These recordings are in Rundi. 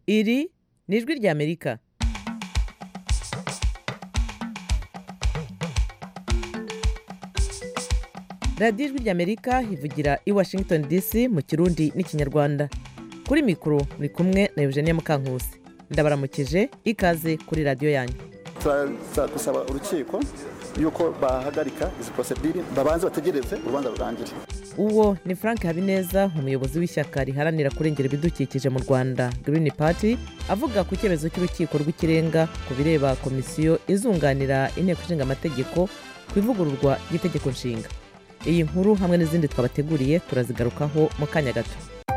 iri ni ijwi ry'amerika radiyo ijwi ry'amerika ivugira i washington dc mu kirundi n'ikinyarwanda kuri mikoro muri kumwe na eugenie mukankusi ndabaramukije ikaze kuri radiyo yanyu dusaba urukiko yuko bahagarika izi porosedire babanze bategereze urubanza rurangire uwo ni frank habineza umuyobozi w'ishyaka riharanira kurengera ibidukikije mu rwanda green party avuga ku cyemezo cy'urukiko rw'ikirenga ku bireba komisiyo izunganira inteko ishinga amategeko ku ivugururwa ry'itegeko nshinga iyi nkuru hamwe n'izindi twabateguriye turazigarukaho mu kanya gato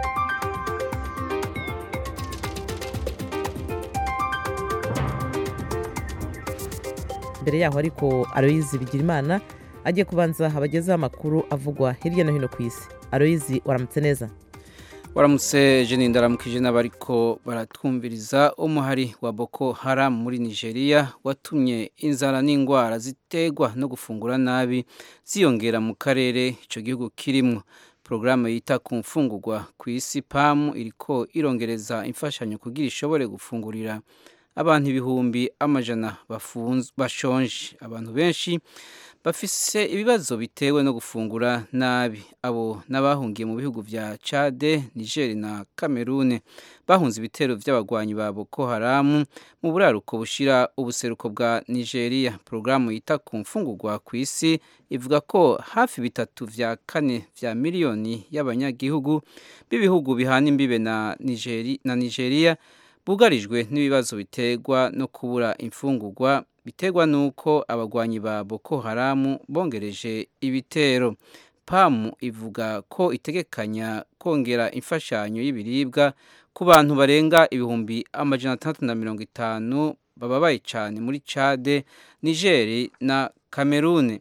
mbere yaho ariko aroyizi bigirimana agiye kubanza abagezeho amakuru avugwa hirya no hino ku isi aroyizi waramutse neza waramutse jeni ndaramukije n'abariko baratwumviriza umuhari wa boko haram muri nigeria watumye inzara n'indwara ziterwa no gufungura nabi ziyongera mu karere icyo gihugu kirimwo porogaramu yita ku mfungurwa ku isi pamu iriko irongereza imfashanyo kugira ishobore gufungurira abantu ibihumbi amajana bashonje abantu benshi bafise ibibazo bitewe no gufungura nabi abo n'abahungiye mu bihugu vya Chade, Niger na Cameroon bahunze ibitero vy'abagwanyi ba Boko Haram mu buraruko bushira ubuseruko bwa Nigeria. Programu yita ku mfungurwa ku isi ivuga ko hafi bitatu vya kane vya miliyoni y'abanyagihugu b'ibihugu bihana imbibe na Nigeria, na Nigeria bugarijwe n'ibibazo biterwa no kubura imfungurwa biterwa n'uko abagwanyi ba Boko Haram bongereje ibitero pamu ivuga ko itegekanya kongera imfashanyo y'ibiribwa ku bantu barenga ibihumbi amajana atandatu na mirongo itanu bababaye cyane muri Chade, Niger na Cameroon.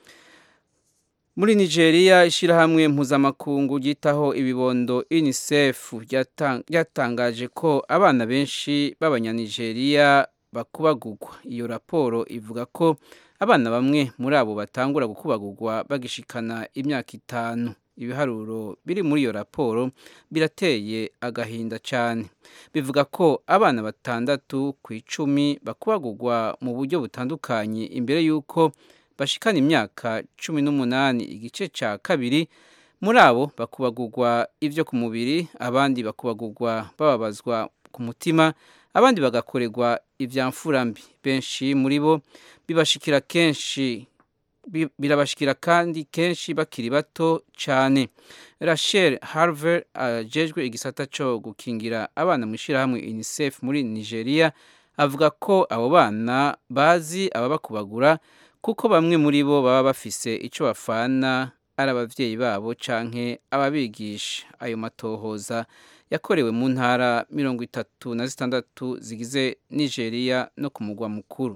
Muri Nigeria ishyirahamwe mpuzamakungu ryitaho ibibondo UNICEF ryatangaje ko abana benshi b'abanyanigeria bakubagurwa iyo raporo ivuga ko abana bamwe muri abo batangura gukubagurwa bagishikana imyaka itanu ibiharuro biri muri iyo raporo birateye agahinda cyane bivuga ko abana batandatu ku icumi bakubagurwa mu buryo butandukanye imbere y'uko bashikana imyaka cumi n'umunani igice cya kabiri muri abo bakubagurwa ibyo ku mubiri abandi bakubagurwa bababazwa ku mutima abandi bagakorerwa ibya mfurambi benshi muri bo bibashikira kenshi birabashikira kandi kenshi bakiri bato cyane rachel harver ajejwe igisata cyo gukingira abana mu ishyirahamwe unicef muri nigeria avuga ko abo bana bazi ababakubagura kuko bamwe muri bo baba bafise icyo bafana ari ababyeyi babo canke ababigisha ayo matohoza yakorewe mu ntara mirongo itatu na zitandatu zigize nigeria no ku mugwa mukuru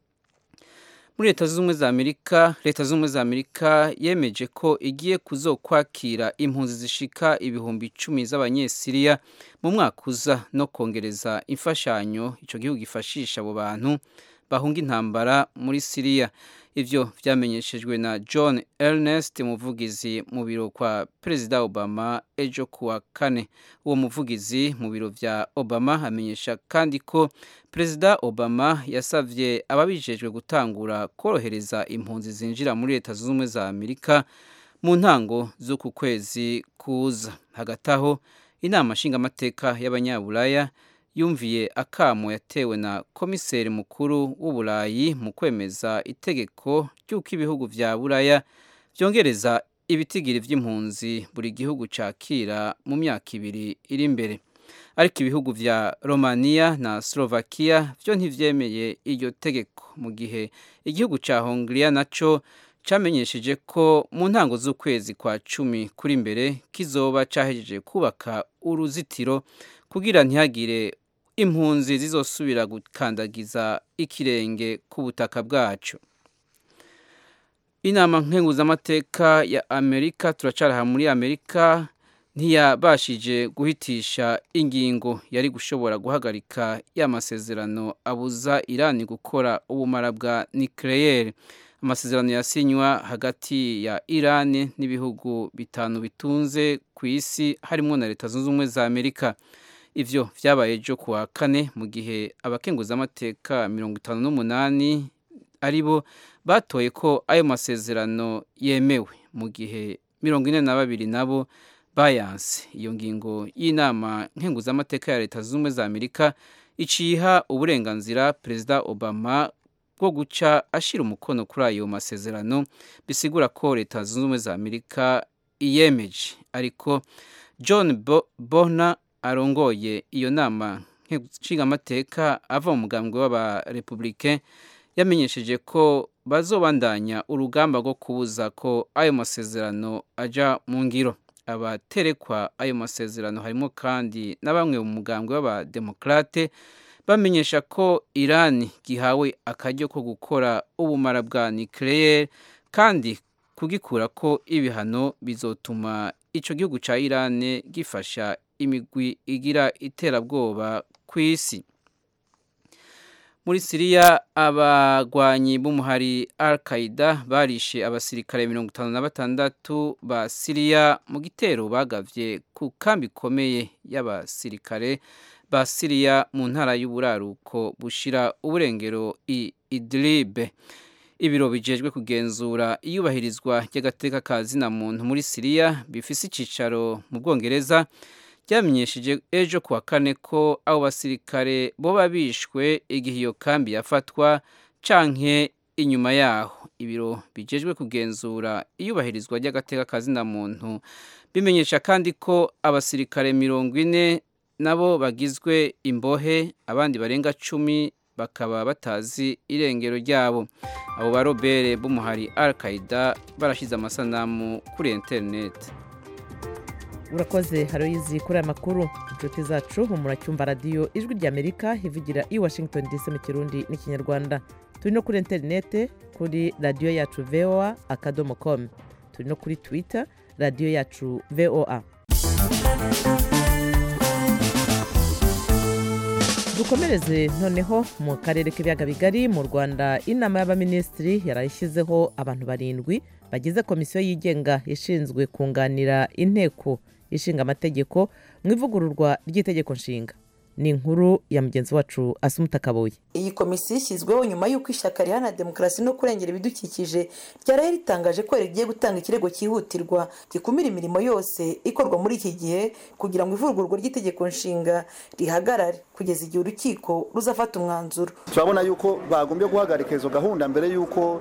muri leta z'ubumwe za amerika leta z'ubumwe za amerika yemeje ko igiye kuzokwakira impunzi zishika ibihumbi icumi z'abanyesiriya mu mwaka uza no kongereza imfashanyo icyo gihugu gifashisha abo bantu bahunga intambara muri siriya ivyo vyamenyeshejwe na john ernest umuvugizi mu biro kwa perezida obama ejo kuwa kane uwo muvugizi mu biro vya obama amenyesha kandi ko perezida obama yasavye ababijejwe gutangura korohereza impunzi zinjira muri leta zunze ubumwe za amerika mu ntango z'uku kwezi kuza hagati aho inama nshingamateka y'abanyaburaya yumviye akamo yatewe na komiseri mukuru w'uburayi mu kwemeza itegeko ry'uko ibihugu vya buraya byongereza ibitigiri vy'impunzi buri gihugu cakira mu myaka ibiri iri imbere ariko ibihugu vya romania na slovakia vyo ntivyemeye iryo tegeko mu gihe igihugu ca hongria naco camenyesheje ko mu ntango z'ukwezi kwa cumi kuri mbere kizoba cahejeje kubaka uruzitiro kugira ntihagire impunzi zizosubira gukandagiza ikirenge ku butaka bwacu inama nkenguzamateka ya amerika turacaraha muri amerika ntiyabashije guhitisha ingingo yari gushobora guhagarika ya masezerano abuza irani gukora ubumara bwa nucleaire amasezerano yasinywa hagati ya irani n'ibihugu bitanu bitunze ku isi harimo na leta zunze ubumwe za amerika ivyo vyabaye ejo kuwa kane mu gihe abakenguzamateka mirongo itanu n'umunani ari bo batoye ko ayo masezerano yemewe mu gihe mirongo ine na babiri nabo bayanse iyo ngingo y'inama nkenguzamateka ya leta zunze ubumwe za amerika iciha uburenganzira perezida obama bwo guca ashyira umukono kuri ayo masezerano bisigura ko leta zunze ubumwe za amerika iyemeje ariko john bona arongoye iyo nama nshingamateka ava mu mugambwe w'abarepublike yamenyesheje ko bazobandanya urugamba rwo kubuza ko ayo masezerano aja mu ngiro abaterekwa ayo masezerano harimo kandi na bamwe mu mugambwe w'abademokrate bamenyesha ko irani gihawe akaryo ko gukora ubumara bwa nucleaire kandi kugikura ko ibihano bizotuma ico gihugu ca irani gifasha imigwi igira iterabwoba ku isi muri siriya abagwanyi b'umuhari al qaida barishe abasirikare mirongo itanu na batandatu ba siriya mu gitero bagavye ku kambi ikomeye y'abasirikare ba siriya mu ntara y'uburaruko bushira uburengero i idlibe ibiro bijejwe kugenzura iyubahirizwa ry'agateka ka zina muntu muri siriya bifise icicaro mu bwongereza byamenyesheje ejo kuwa kane ko abo basirikare boba bishwe igihe iyo kambi yafatwa canke inyuma yaho ibiro bijejwe kugenzura iyubahirizwa ry'agateka ka zina muntu bimenyesha kandi ko abasirikare mirongo ine nabo bagizwe imbohe abandi barenga cumi bakaba batazi irengero ryabo abo barobere b'umuhari al qaida barashyize amasanamu kuri interineti urakoze haroyizi kuri aya makuru inshuti zacu muracyumva radiyo ijwi ry'amerika ivugira i washington dc mu kirundi n'ikinyarwanda turi no kuri interinete kuri radiyo yacu voa akadomo komu turi no kuri twita radiyo yacu voa dukomereze noneho mu karere k'ibiyaga bigari mu rwanda inama y'abaminisitiri yarayishyizeho abantu barindwi bagize komisiyo yigenga ishinzwe kunganira inteko ishinga amategeko mu ivugururwa ry'itegeko nshinga ni inkuru ya mugenzi wacu asumuta kabuye iyi komisiyo ishyizweho nyuma y'uko ishyaka riharanira demokarasi no kurengera ibidukikije ryaraye ritangaje ko rigiye gutanga ikirego cyihutirwa gikumira imirimo yose ikorwa muri iki gihe kugira ngo ivugururwa ry'itegeko nshinga rihagarare kugeza igihe urukiko ruzafata umwanzuro turabona yuko bagombye guhagarika izo gahunda mbere y'uko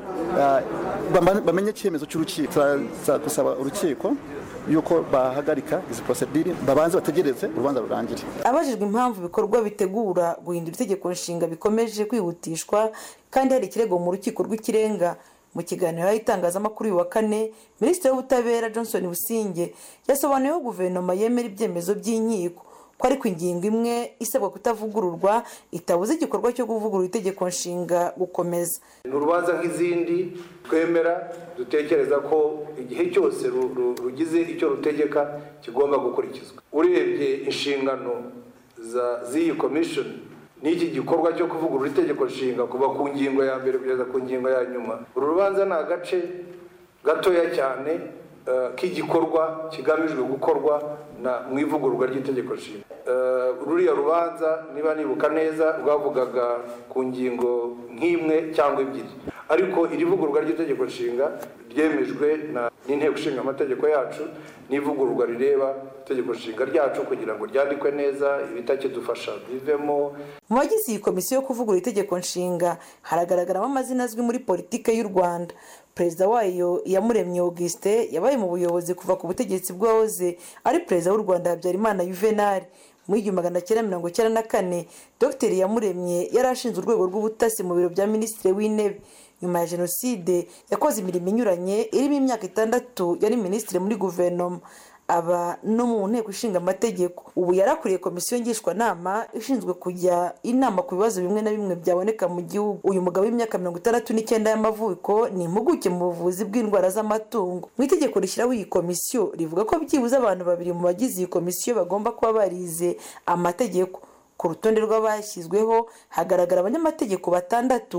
bamenye icyemezo cy'urukiko gusaba urukiko yuko bahagarika izi porosedire babanze bategereze urubanza rurangire abajijwe impamvu ibikorwa bitegura guhindura itegeko nshinga bikomeje kwihutishwa kandi hari ikirego mu rukiko rw'ikirenga mu kiganiro y'itangazamakuru uyu wa kane minisitiri w'ubutabera johnson businge yasobanuye ko guverinoma yemera ibyemezo by'inkiko ko ariko ingingo imwe isabwa kutavugururwa itabuze igikorwa cyo kuvugurura itegeko nshinga gukomeza ni urubanza nk'izindi twemera dutekereza ko igihe cyose rugize icyo rutegeka kigomba gukurikizwa urebye inshingano z'iyi komishoni n'iki gikorwa cyo kuvugurura itegeko nshinga kuva ku ngingo ya mbere kugeza ku ngingo ya nyuma uru rubanza ni agace gatoya cyane k'igikorwa kigamijwe gukorwa mu ivugururwa ry'itegeko nshinga ruriya rubanza niba nibuka neza rwavugaga ku ngingo nk'imwe cyangwa ebyiri ariko iri vugururwa ry'itegeko nshinga ryemejwe n'inteko ishinga amategeko yacu n'ivugururwa rireba itegeko nshinga ryacu kugira ngo ryandikwe neza ibitakidufasha bivemo mu bagize iyi komisiyo yo kuvugurura itegeko nshinga haragaragaramo amazina azwi muri politiki y'u rwanda perezida wayo yamuremye augustin yabaye mu buyobozi kuva ku butegetsi bw'uwahoze ari perezida w'u rwanda habyarimana yuvenali mu igihumbi magana cyenda mirongo icyenda na kane dr yamuremye yari ashinze urwego rw'ubutasi mu biro bya minisitiri w'intebe nyuma ya jenoside yakoze imirimo inyuranye irimo imyaka itandatu yari minisitiri muri guverinoma aba no mu nteko ishinga amategeko ubu yarakuriye komisiyo ngishwanama ishinzwe kujya inama ku bibazo bimwe na bimwe byaboneka mu gihugu uyu mugabo w'imyaka mirongo itandatu n'icyenda y'amavuko ni impuguke mu buvuzi bw'indwara z'amatungo mu itegeko rishyiraho iyi komisiyo rivuga ko byibuze abantu babiri mu bagize iyi komisiyo bagomba kuba barize amategeko ku rutonde rw'abashyizweho hagaragara abanyamategeko batandatu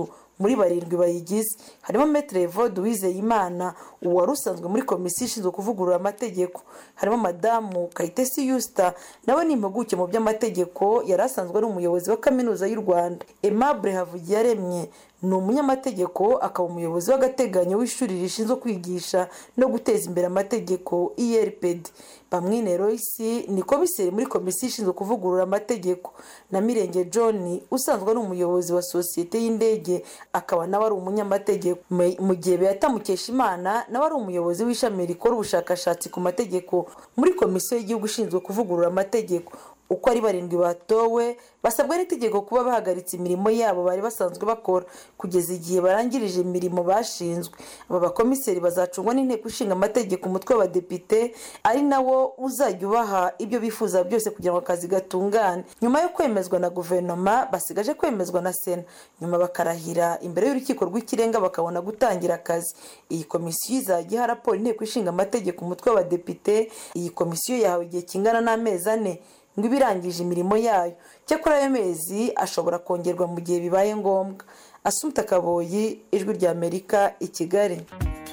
muri barindwi bayigize harimo metere evode uwizeyimana uwari usanzwe muri komisiyo ishinzwe kuvugurura amategeko harimo madamu kayitesi yusita nawe ni impuguke mu by'amategeko yari asanzwe ari umuyobozi wa kaminuza y'u rwanda aimable havugiyaremye ni umunyamategeko akaba umuyobozi w'agateganyo w'ishuri rishinzwe kwigisha no guteza imbere amategeko erpd bamwine royce ni komiseri muri komisiyo ishinzwe kuvugurura amategeko na mirenge john usanzwe ari umuyobozi wa sosiyete y'indege akaba nawe ari umunyamategeko mu gihe beata mukeshimana nawe ari umuyobozi w'ishami rikora ubushakashatsi ku mategeko muri komisiyo y'igihugu ishinzwe kuvugurura amategeko uko ari barindwi batowe basabwa n'itegeko kuba bahagaritse imirimo yabo bari basanzwe bakora kugeza igihe barangirije imirimo bashinzwe aba bakomiseri bazacungwa n'inteko ishinga amategeko umutwe w'abadepite ari nawo uzajya ubaha ibyo bifuza byose kugira ngo akazi gatungane nyuma yo kwemezwa na guverinoma basigaje kwemezwa na sena nyuma bakarahira imbere y'urukiko rw'ikirenga bakabona gutangira akazi iyi komisiyo izajya iha raporo inteko ishinga amategeko umutwe w'abadepite iyi komisiyo yahawe igihe kingana n'amezi ane ngo ibe irangije imirimo yayo cyakora ayo mezi ashobora kongerwa mu gihe bibaye ngombwa asumta kaboyi ijwi rya amerika i kigali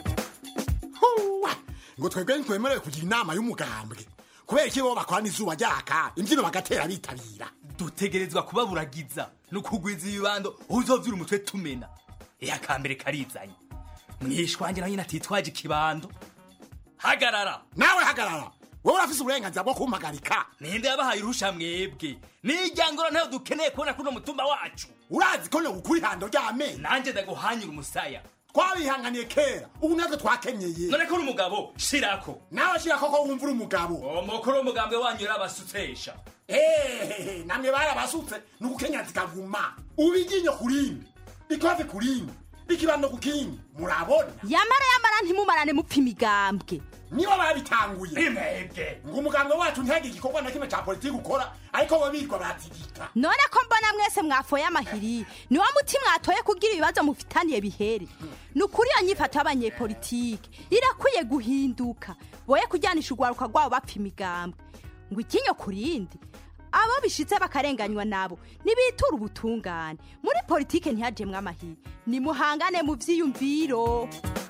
ngo twebwe ntitwemerewe kugira inama y'umugambwe kubera iki bo bakora n'izuba ryaka imbyino bagatera bitabira dutegerezwa kubaburagiza no kugwiza ibibando uzovyura umutwe tumena iya kambere karizanye mwishwange na nyine atitwaje ikibando hagarara nawe hagarara wowe urafise uburenganzira bwo kumpagarika ninde yabahaye urusha mwebwe nijyangoro ntayo dukeneye kubona kuno mutumba wacu urazi ko nogukura ihando ry'amenyo nanjye ndaguhanyura umusaya twabihanganiye kera ubu natwe twakenyeye none ko uri umugabo shirako nawe shira koko wumva uri umugabo umukuru w'umugambwe wanyu yarabasutsesha ehehe namwe barabasutse ni ugukenya zikaguma ubu iryinyo ku rindi ikofe ku rindi ikibando ku kindi murabona yamara yamara ntimumarane mupfa imigambwe nibo babitanguye imwebwe ngo umugambwe wacu ntihagire igikorwa na kimwe cya politiki ukora ariko bo birirwa baratigika none ko mbona mwese mwafoye amahiri niwo muti mwatoye kugira ibibazo mufitaniye bihere ni ukuri iyo nyifato y'abanyepolitike irakwiye guhinduka boye kujyanisha urwaruka rwabo bapfa imigambwe ngo ikinyo ku rindi abo bishitse bakarenganywa nabo nibitura ubutungane muri politike ntihajemwe amahiri nimuhangane mu vyiyumviro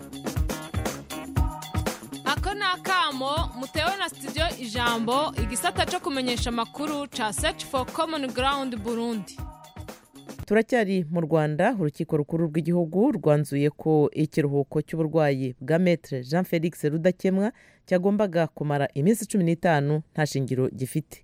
ako ni akamo mutewe na studio ijambo igisata cyo kumenyesha amakuru ca search for common ground burundi turacyari mu rwanda urukiko rukuru rw'igihugu rwanzuye ko ikiruhuko cy'uburwayi bwa metre jean felix rudakemwa cyagombaga kumara iminsi cumi n'itanu nta shingiro gifite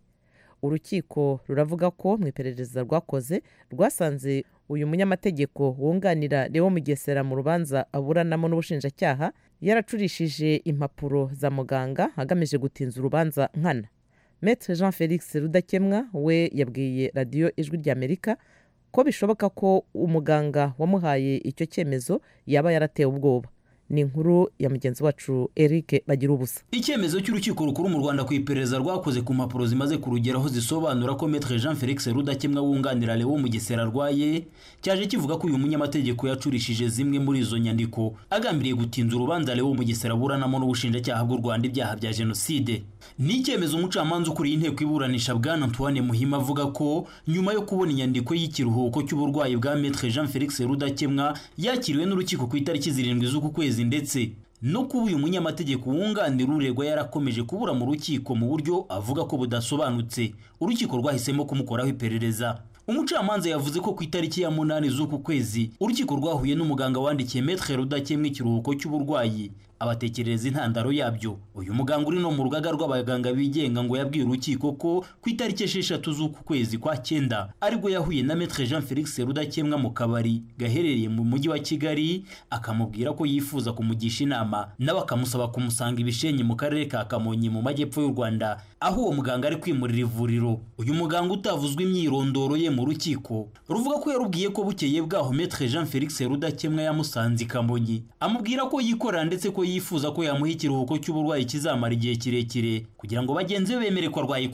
urukiko ruravuga ko mu iperereza rwakoze rwasanze uyu munyamategeko wunganira Leo Mugesera mu rubanza aburanamo n'ubushinjacyaha yaracurishije impapuro za muganga agamije gutinza urubanza nkana Maître Jean Felix Rudakemwa we yabwiye radiyo ijwi ry'Amerika ko bishoboka ko umuganga wamuhaye icyo cyemezo yaba yaratewe ubwoba ni inkuru ya mugenzi wacu Eric bagira ubusa icyemezo cy'urukiko rukuru mu rwanda ku iperereza rwakoze ku mpapuro zimaze kurugeraho zisobanura ko metre jean felix rudakemwa wunganira lewo mugesera arwaye cyaje kivuga ko uyu munyamategeko yacurishije zimwe muri izo nyandiko agambiriye gutinza urubanza lewo mugesera aburanamo n'ubushinjacyaha bw'u rwanda ibyaha bya jenoside ni icyemezo umucamanza ukuriye inteko iburanisha bwana antoine muhima avuga ko nyuma yo kubona inyandiko y'ikiruhuko cy'uburwayi bwa metre jean felix rudakemwa yakiriwe n'urukiko ku itariki zirindwi z'uku kwezi ndetse no kuba uyu munyamategeko wunganira uregwa yarakomeje kubura mu rukiko mu buryo avuga ko budasobanutse urukiko rwahisemo kumukoraho iperereza umucamanza yavuze ko ku itariki ya munani z'uku kwezi urukiko rwahuye n'umuganga wandikiye metre rudakemwa ikiruhuko cy'uburwayi abatekerereza intandaro yabyo uyu muganga uri no mu rugaga rw'abaganga bigenga ngo yabwiye urukiko ko ku itariki esheshatu z'uku kwezi kwa cyenda aribwo yahuye na metre jean felix rudakemwa mu kabari gaherereye mu mujyi wa kigali akamubwira ko yifuza kumugisha inama nawe akamusaba kumusanga ibishenyi mu karere ka kamonyi mu majyepfo y'u rwanda aho uwo muganga ari kwimurira ivuriro uyu muganga utavuzwe imyirondoro ye mu rukiko ruvuga ko yarubwiye ko bukeye bwaho metre jean felix rudakemwa yamusanze i kamonyi amubwira ko yikorera ndetse ko yifuza ko yamuha ikiruhuko cy'uburwayi kizamara igihe kirekire kugira ngo bagenzi be bemere ko arwaye koko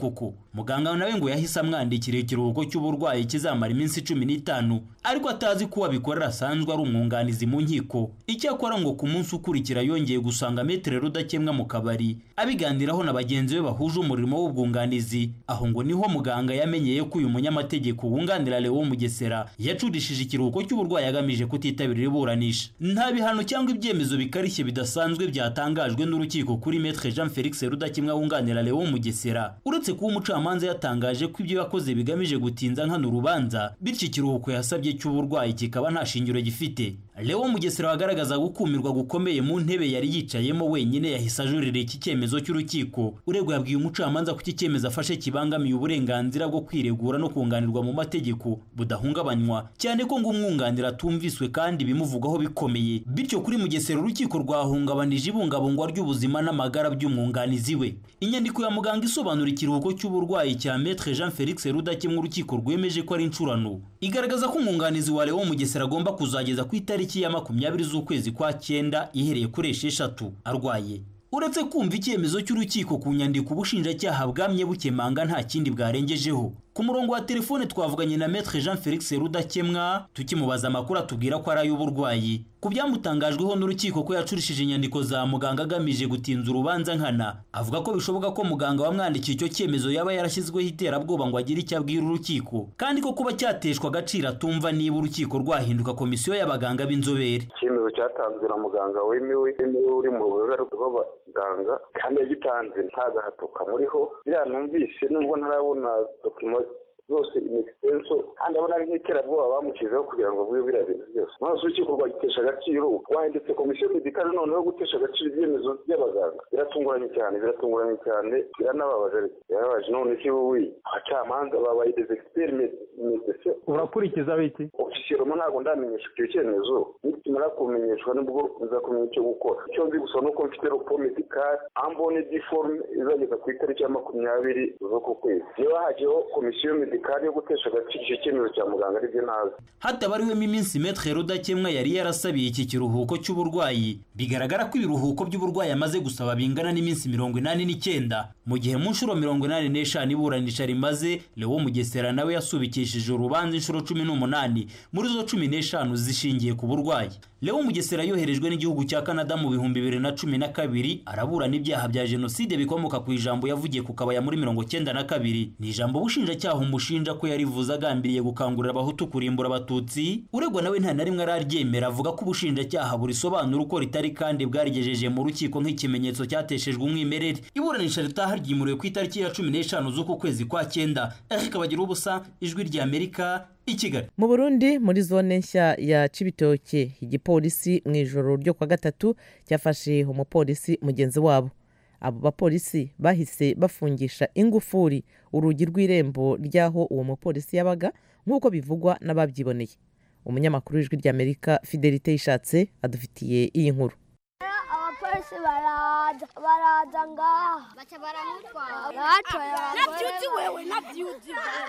muganga nawe ngo yahise amwandikira ikiruhuko cy'uburwayi kizamara iminsi cumi n'itanu ariko atazi ko uwabikorera asanzwe ari umwunganizi mu nkiko icyakora ngo ku munsi ukurikira yongeye gusanga metere rudakemwa mu kabari abiganiraho na bagenzi be bahuje umurimo w'ubwunganizi aho ngo niho muganga yamenyeye ko uyu munyamategeko wunganira Leo Mugesera yacurishije ikiruhuko cy'uburwayi agamije kutitabira iburanisha nta bihano cyangwa ibyemezo bikarishye bidasanzwe byatangajwe n'urukiko kuri metre Jean Felix Rudakemwa wunganira Leo Mugesera uretse kuba umucamanza yatangaje ko ibyo yakoze bigamije gutinza nkana urubanza bityo ikiruhuko yasabye cy'uburwayi kikaba nta shingiro gifite Leo Mugesera wagaragaza gukumirwa gukomeye mu ntebe yari yicayemo wenyine yahise ajurira iki cyemezo cy'urukiko uregwa yabwiye umucamanza ko iki cyemezo afashe kibangamiye uburenganzira bwo kwiregura no kunganirwa mu mategeko budahungabanywa cyane ko ngo umwunganira atumviswe kandi bimuvugaho bikomeye bityo kuri Mugesera urukiko rwahungabanije ibungabungwa ry'ubuzima n'amagara by'umwunganizi we inyandiko ya muganga isobanura ikiruhuko cy'uburwayi cya Maître Jean Felix Rudakemwa urukiko rwemeje ko ari incurano igaragaza ko umwunganizi wa Leo Mugesera agomba kuzageza ku itariki ya makumyabiri z'ukwezi kwa cyenda ihereye kuri esheshatu arwaye uretse kumva icyemezo cy'urukiko ku nyandiko ubushinjacyaha bwamye bukemanga nta kindi bwarengejeho ku murongo wa telefone twavuganye na Maître Jean Felix Rudakemwa tukimubaza amakuru atubwira ko ari ay'uburwayi ku byamutangajweho n'urukiko ko yacurishije inyandiko za muganga agamije gutinza urubanza nkana avuga ko bishoboka ko muganga wamwandikiye icyo cyemezo yaba yarashyizweho iterabwoba ngo agire icyo abwira urukiko kandi ko kuba cyateshwa agaciro atumva niba urukiko rwahinduka komisiyo y'abaganga b'inzobere icyemezo cyatanzwe na muganga wemewe wemewe uri mu rugaga rw'abaganga kandi yagitanze nta gahato kamuriho biriya numvise nubwo ntarabona dokima zose inegisenso kandi abona ari nk'iterabwoba bamushyizeho kugira ngo avuge biriya bintu byose maze urukiko rwagitesha agaciro wahindutse komisiyo medikale noneho gutesha agaciro ibyemezo by'abaganga biratunguranye cyane biratunguranye cyane biranababaje birababaje none si wowe abacamanza babaye des experts medecin urakurikiza biki ofisiyeroma ntabwo ndamenyesha icyo cyemezo nitumara kumenyeshwa nibwo nzakumenya icyo gukora icyo nzi gusa nuko mfite ropo medikale ambone diforume izageza ku itariki ya makumyabiri z'uku kwezi niba hagiyeho komisiyo medikale yo gutesha agaciro icyo cyemezo cya muganga aribyo ntazi hatabariwemo iminsi metre rudakemwa yari yarasabiye iki kiruhuko cy'uburwayi bigaragara ko ibiruhuko by'uburwayi amaze gusaba bingana n'iminsi mirongo inani n'icyenda mu gihe mu nshuro mirongo inani n'eshanu iburanisha rimaze Leo Mugesera nawe yasubikishije urubanza inshuro cumi n'umunani muri zo cumi n'eshanu zishingiye ku burwayi Leo Mugesera yoherejwe n'igihugu cya Canada mu bihumbi bibiri na cumi na kabiri araburana ibyaha bya jenoside bikomoka ku ijambo yavugiye ku kabaya muri mirongo cyenda na kabiri ni ijambo ubushinjacyaha umushinja ko yarivuze agambiriye gukangurira abahutu kurimbura abatutsi uregwa nawe nta na rimwe araryemera avuga ko ubushinjacyaha burisobanura uko ritari kandi bwarigejeje mu rukiko nk'ikimenyetso cyateshejwe umwimerere iburanisha ritaha ryimuriwe ku itariki ya cumi n'eshanu z'uku kwezi kwa cyenda eric bagira ubusa ijwi ry'amerika i kigali mu burundi muri zone nshya ya cibitoke igipolisi mu ijoro ryo kwa gatatu cyafashe umupolisi mugenzi wabo abo bapolisi bahise bafungisha ingufuri urugi rw'irembo ry'aho uwo mupolisi yabaga nk'uko bivugwa n'ababyiboneye umunyamakuru w'ijwi ry'amerika fidelite yishatse adufitiye iyi nkuru abapolisi baraza baraza ngaha baca baramutwara batoye nabyuzi wewe nabyuzi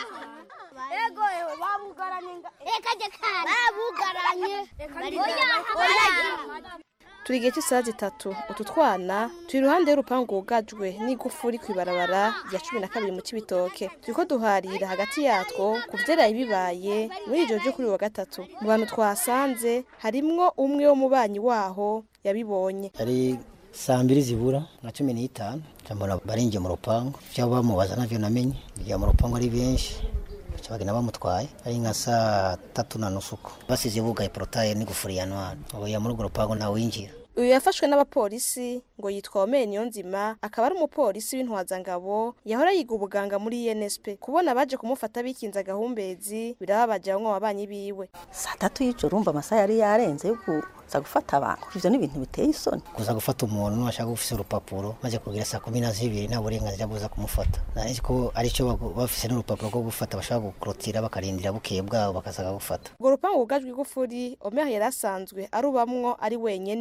ego ewe babugaranye reka jekana babugaranye turi igihe cy'isaha zitatu utu twana turi iruhande y'urupangu rwugajwe n'igufuri ku ibarabara rya cumi na kabiri mu kibitoke turi ko duharira hagati yatwo ku byaraye bibaye muri ijoro ryo kuri wa gatatu mu bantu twasanze harimwo umwe w'umubanyi waho yabibonye ari saa mbiri zibura nka cumi n'itanu mbona barinjiye mu rupangu ibyo bamubaza nabyo namenye bigira mu rupangu ari benshi bagenda bamutwaye ari nka saa tatu na nusu uko basize bugaye porotaye n'igufuri ya ntwara ubu ya muri urwo rupangu ntawinjira uyu yafashwe n'abapolisi ngo yitwa omeni niyonzima akaba ari umupolisi w'intwazangabo yahora yiga ubuganga muri nsp kubona baje kumufata bikinze agahumbezi birababaje bamwe mu babanyi biwe saa tatu y'ijoro urumva amasaha yari yarenze yo kuza gufata abantu ivyo ni ibintu biteye isoni kuza gufata umuntu washaka ufise urupapuro maze kugira saa kumi na zibiri nta burenganzira buza kumufata nari ko aricyo bafise n'urupapuro rwo gufata bashaka gukurotira bakarindira bukeye bwabo bakaza gufata urwo rupangu rugajwe igufuri omeri yari asanzwe arubamwo ari wenyene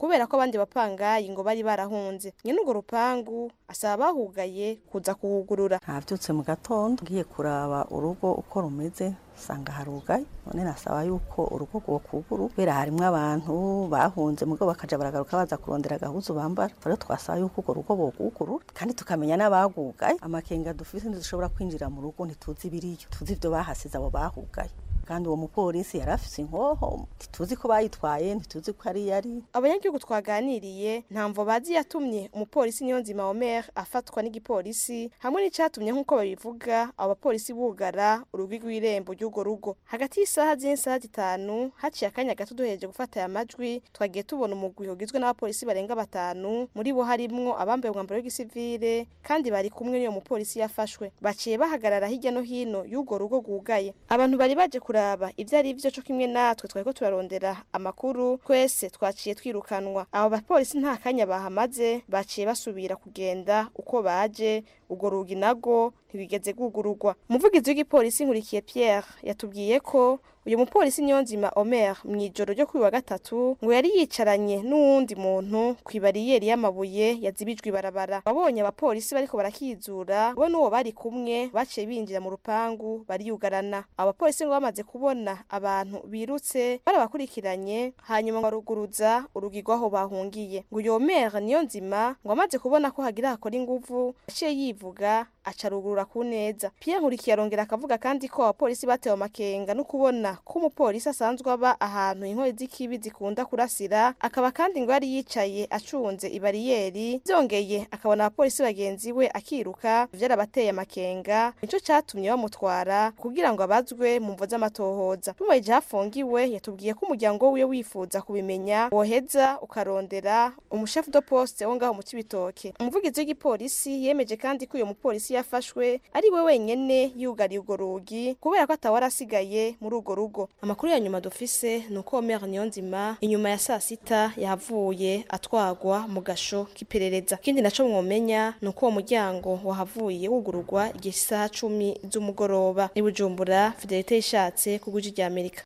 kubera ko abandi bapangayi ngo bari barahunze nyene urwo rupangu asaba abahugaye kuza kuhugurura nabyutse mu gatondo ngiye kuraba urugo uko rumeze usanga harugaye none nasaba yuko urugo rwokuguru kubera harimwo abantu bahunze mugo bakaja baragaruka baza kurondera agahuzu bambara rero twasaba yuko urwo rugo bokugurura kandi tukamenya n'abagugaye amakenga dufise ntidushobora kwinjira mu rugo ntituzi ibiriyo tuzi ivyo bahasize abo bahugaye kandi uwo mupolisi yari afise inkoho ntituzi ko bayitwaye ntituzi ko ari yari abanyagihugu twaganiriye ntamvo bazi yatumye umupolisi niyonzima omer afatwa n'igipolisi hamwe n'icatumye nk'uko babivuga abo bapolisi bugara urugi rw'irembo ry'urwo rugo hagati y'isaha z'isaha zitanu haciye akanya gato duhereje gufata aya majwi twagiye tubona umugwi ugizwe n'abapolisi barenga batanu muri bo harimwo abambaye umwambaro w'igisivile kandi bari kumwe n'uyo mupolisi yafashwe baciye bahagarara hirya no hino y'urwo rugo rwugaye abantu bari baje kuraba ivyo ari vyo co kimwe natwe twariko turarondera amakuru twese twaciye twirukanwa abo bapolisi nta kanya bahamaze baciye basubira kugenda uko baje urwo rugi nago ntibigeze rwugururwa umuvugizi w'igipolisi nkurikiye pierre yatubwiye ko uyu mupolisi niyonzima omer mu ijoro ryo kuri wa gatatu ngo yari yicaranye n'uwundi muntu ku ibariyeri y'amabuye yazibijwe ibarabara ababonye abapolisi bariko barakizura bo n'uwo bari kumwe baciye binjira mu rupangu bariyugarana abapolisi ngo bamaze kubona abantu birutse barabakurikiranye hanyuma ngo baruguruza urugi rw'aho bahungiye ngo uyu omer niyonzima ngo amaze kubona ko hagira hakora inguvu yaciye yivuga aca rugurura ku neza pierre nkurikiye arongera akavuga kandi ko abapolisi batewe amakenga no kubona ko umupolisi asanzwe aba ahantu inkori z'ikibi zikunda kurasira akaba kandi ngo yari yicaye acunze ibariyeri byongeye akabona abapolisi bagenzi we akiruka vyarabateye amakenga nico catumye bamutwara kugira ngo abazwe mu mvo z'amatohoza tumubajije hafungiwe yatubwiye ko umuryango wiwe wifuza kubimenya woheza ukarondera umushefu de poste wo ngaho mu cibitoke umuvugizi w'igipolisi yemeje kandi ko uyo mupolisi yafashwe ari we wenyene yugariye urwo rugi kubera ko atawari asigaye muri urwo rugo amakuru ya nyuma dufise ni uko Omer Niyonzima inyuma ya saa sita yahavuye atwagwa mu gasho k'iperereza ikindi naco mwomenya ni uko uwo muryango wahavuye wugururwa igihe isaha cumi z'umugoroba i Bujumbura Fidelite ishatse ku guji rya Amerika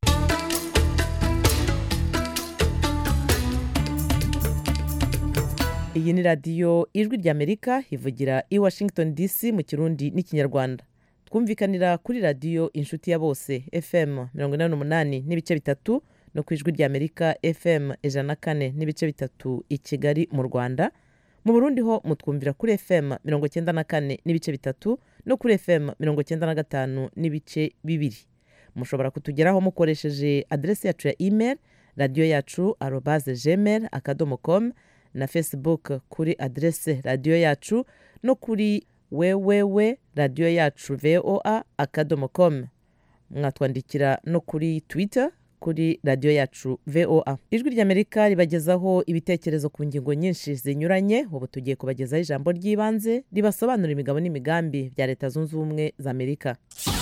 iyi ni radiyo ijwi ry'amerika ivugira i washington dc mu kirundi n'ikinyarwanda twumvikanira kuri radiyo inshuti ya bose fm mirongo inani n'umunani n'ibice bitatu no ku ijwi ry'amerika fm ijana na kane n'ibice bitatu i kigali mu rwanda mu burundi ho mutwumvira kuri fm mirongo cyenda na kane n'ibice bitatu no kuri fm mirongo cyenda na gatanu n'ibice bibiri mushobora kutugeraho mukoresheje aderesi yacu ya email radiyo yacu arobaze gmail akadomo com na facebook kuri aderese radiyo yacu no kuri wewewe radiyo yacu voa akadomo com mwatwandikira no kuri twitter kuri radiyo yacu voa ijwi ry'amerika ribagezaho ibitekerezo ku ngingo nyinshi zinyuranye ubu tugiye kubagezaho ijambo ry'ibanze ribasobanura imigabo n'imigambi bya leta zunze ubumwe za amerika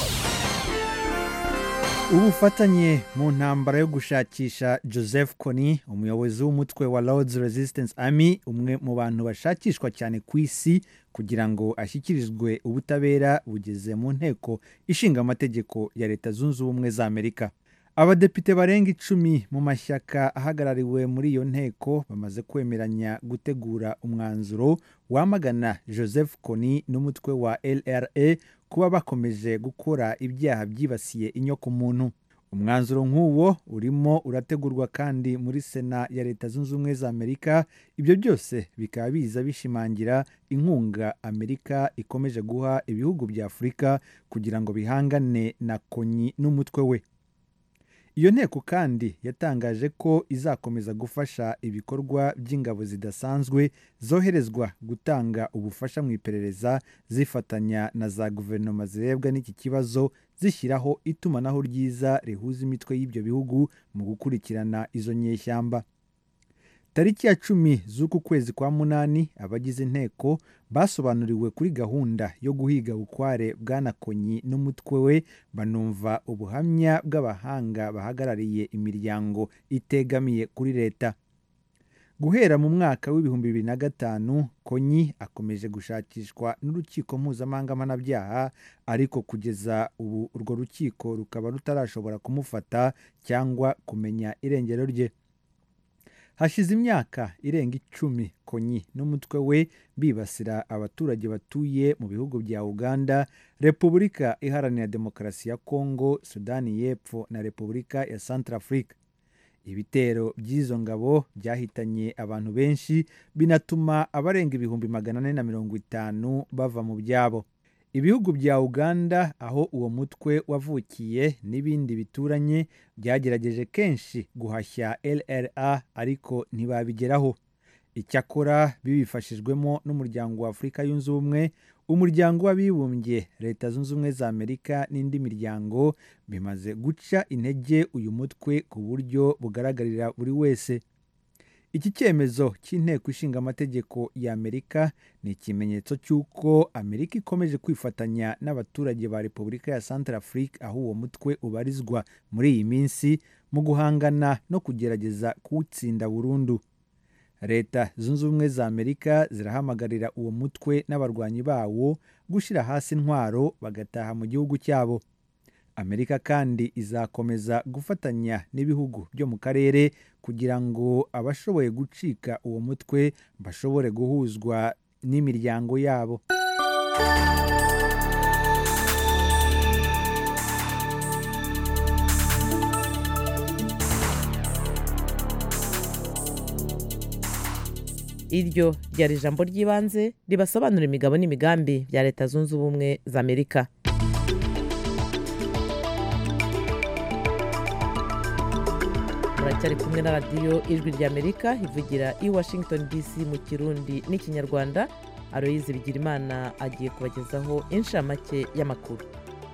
ubufatanye mu ntambara yo gushakisha joseph kony umuyobozi w'umutwe wa lords resistance army umwe mu bantu bashakishwa cyane ku isi kugira ngo ashyikirizwe ubutabera bugeze mu nteko ishinga amategeko ya leta zunze ubumwe za amerika abadepite barenga icumi mu mashyaka ahagarariwe muri iyo nteko bamaze kwemeranya gutegura umwanzuro wamagana joseph kony n'umutwe wa lra kuba bakomeje gukora ibyaha byibasiye inyokomuntu umwanzuro nk'uwo urimo urategurwa kandi muri sena ya leta zunze ubumwe za amerika ibyo byose bikaba biza bishimangira inkunga amerika ikomeje guha ibihugu bya afurika kugira ngo bihangane na konyi n'umutwe we iyo nteko kandi yatangaje ko izakomeza gufasha ibikorwa by'ingabo zidasanzwe zoherezwa gutanga ubufasha mu iperereza zifatanya na za guverinoma zirebwa n'iki kibazo zishyiraho itumanaho ryiza rihuza imitwe y'ibyo bihugu mu gukurikirana izo nyeshyamba tariki ya cumi z'uku kwezi kwa munani abagize inteko basobanuriwe kuri gahunda yo guhiga bukware bwanakonyi n'umutwe we banumva ubuhamya bw'abahanga bahagarariye imiryango itegamiye kuri leta guhera mu mwaka w'ibihumbi bibiri na gatanu konyi akomeje gushakishwa n'urukiko mpuzamahanga mpanabyaha ariko kugeza ubu urwo rukiko rukaba rutarashobora kumufata cyangwa kumenya irengero rye hashize imyaka irenga icumi konyi n'umutwe we bibasira abaturage batuye mu bihugu bya uganda repubulika iharanira demokarasi ya kongo sudani y'epfo na repubulika ya centrafrique ibitero by'izo ngabo byahitanye abantu benshi binatuma abarenga ibihumbi magana ane na mirongo itanu bava mu byabo ibihugu bya uganda aho uwo mutwe wavukiye n'ibindi bituranye byagerageje kenshi guhashya lra ariko ntibabigeraho icyakora bibifashijwemo n'umuryango wa afurika yunze ubumwe umuryango w'abibumbye leta zunze ubumwe za amerika n'indi miryango bimaze guca intege uyu mutwe ku buryo bugaragarira buri wese iki cyemezo cy'inteko ishinga amategeko ya amerika ni ikimenyetso cy'uko amerika ikomeje kwifatanya n'abaturage ba repubulika ya centrafrique aho uwo mutwe ubarizwa muri iyi minsi mu guhangana no kugerageza kuwutsinda burundu leta zunze ubumwe za amerika zirahamagarira uwo mutwe n'abarwanyi bawo gushyira hasi intwaro bagataha mu gihugu cyabo amerika kandi izakomeza gufatanya n'ibihugu byo mu karere kugira ngo abashoboye gucika uwo mutwe bashobore guhuzwa n'imiryango yabo iryo ryari ijambo ry'ibanze ribasobanura imigabo n'imigambi bya leta zunze ubumwe za amerika muracyari kumwe na radiyo ijwi rya amerika ivugira i washington dc mu kirundi n'ikinyarwanda aroyizi bigirimana agiye kubagezaho inshamake y'amakuru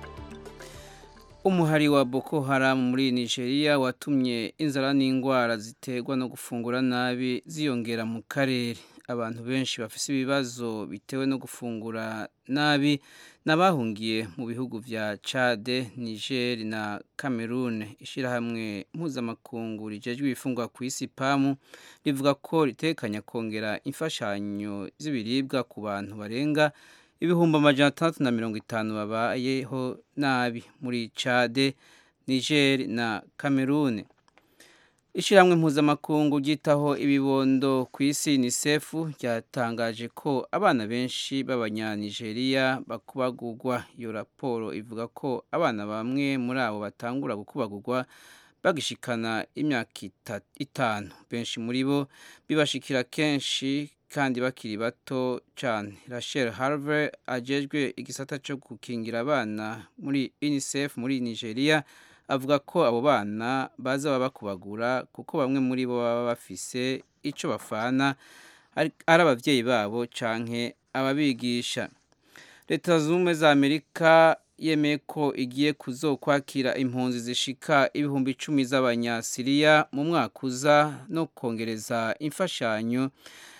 umuhari wa boko haramu muri nigeria watumye inzara n'indwara ziterwa no gufungura nabi ziyongera mu karere abantu benshi bafite ibibazo bitewe no gufungura nabi n'abahungiye mu bihugu bya cade niger na cameroon ishyirahamwe mpuzamakungu rijejwe ibifungwa ku isi pamu rivuga ko ritekanya kongera imfashanyo z'ibiribwa ku bantu barenga ibihumbi amajana atandatu na mirongo itanu babayeho nabi muri cade niger na cameroon ishyirahamwe mpuzamakungu ryitaho ibibondo ku isi unicef ryatangaje ko abana benshi b'abanyanigeriya bakubagurwa iyo raporo ivuga ko abana bamwe muri abo batangura gukubagurwa bagishikana imyaka itanu benshi muri bo bibashikira kenshi kandi bakiri bato cyane rachel harvey agejwe igisata cyo gukingira abana muri unicef muri nigeria avuga ko abo bana baza baba bakubagura kuko bamwe muri bo baba bafise icyo bafana ari ababyeyi babo canke ababigisha leta zunze ubumwe za amerika yemeye ko igiye kuzokwakira impunzi zishika ibihumbi icumi z'abanyasiriya mu mwaka uza no kongereza imfashanyo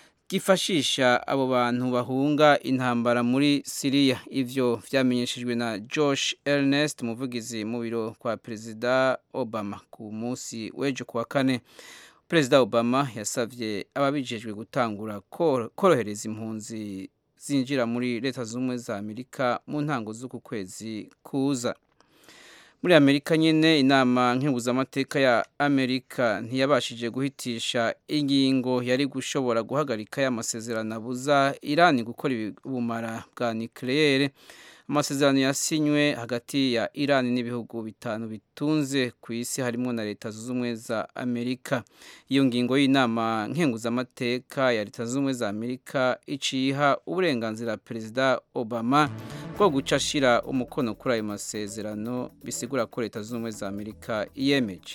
gifashisha abo bantu bahunga intambara muri siriya ivyo vyamenyeshejwe na josh ernest umuvugizi mu biro kwa perezida obama ku munsi w'ejo kuwa kane perezida obama yasavye ababijejwe gutangura korohereza impunzi zinjira muri leta z'ubumwe za amerika mu ntango z'uku kwezi kuza muri amerika nyine inama nkenguzamateka ya amerika ntiyabashije guhitisha ingingo yari gushobora guhagarika y'amasezerano abuza irani gukora ubumara bwa nikirere amasezerano yasinywe hagati ya irani n'ibihugu bitanu bitunze ku isi harimo na leta zunze ubumwe za amerika iyo ngingo y'inama nkenguzamateka ya leta zunze ubumwe za amerika iciha uburenganzira perezida obama bwo guca ashyira umukono kuri ayo masezerano bisigura ko leta zunze ubumwe za amerika iyemeje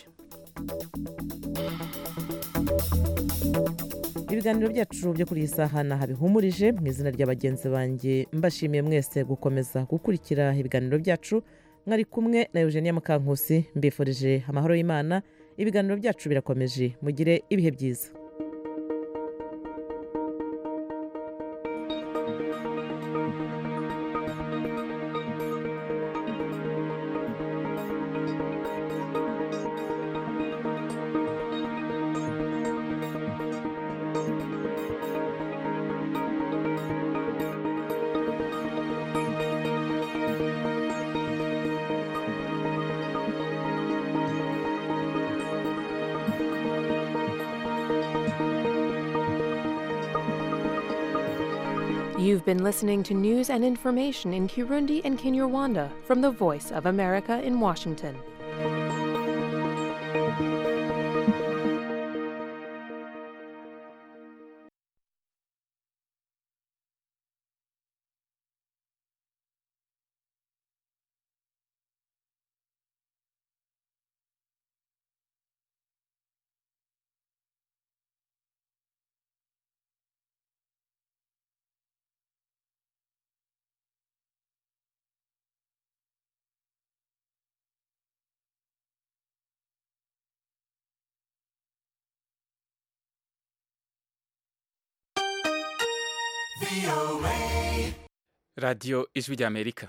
ibiganiro byacu byo kuri iyi saha naha bihumurije mu izina rya bagenzi banjye mbashimiye mwese gukomeza gukurikira ibiganiro byacu mwari kumwe na eugenia mukankusi mbifurije amahoro y'imana ibiganiro byacu birakomeje mugire ibihe byiza You've been listening to news and information in Kirundi and Kinyarwanda from the Voice of America in Washington. radiyo ijwi ry'amerika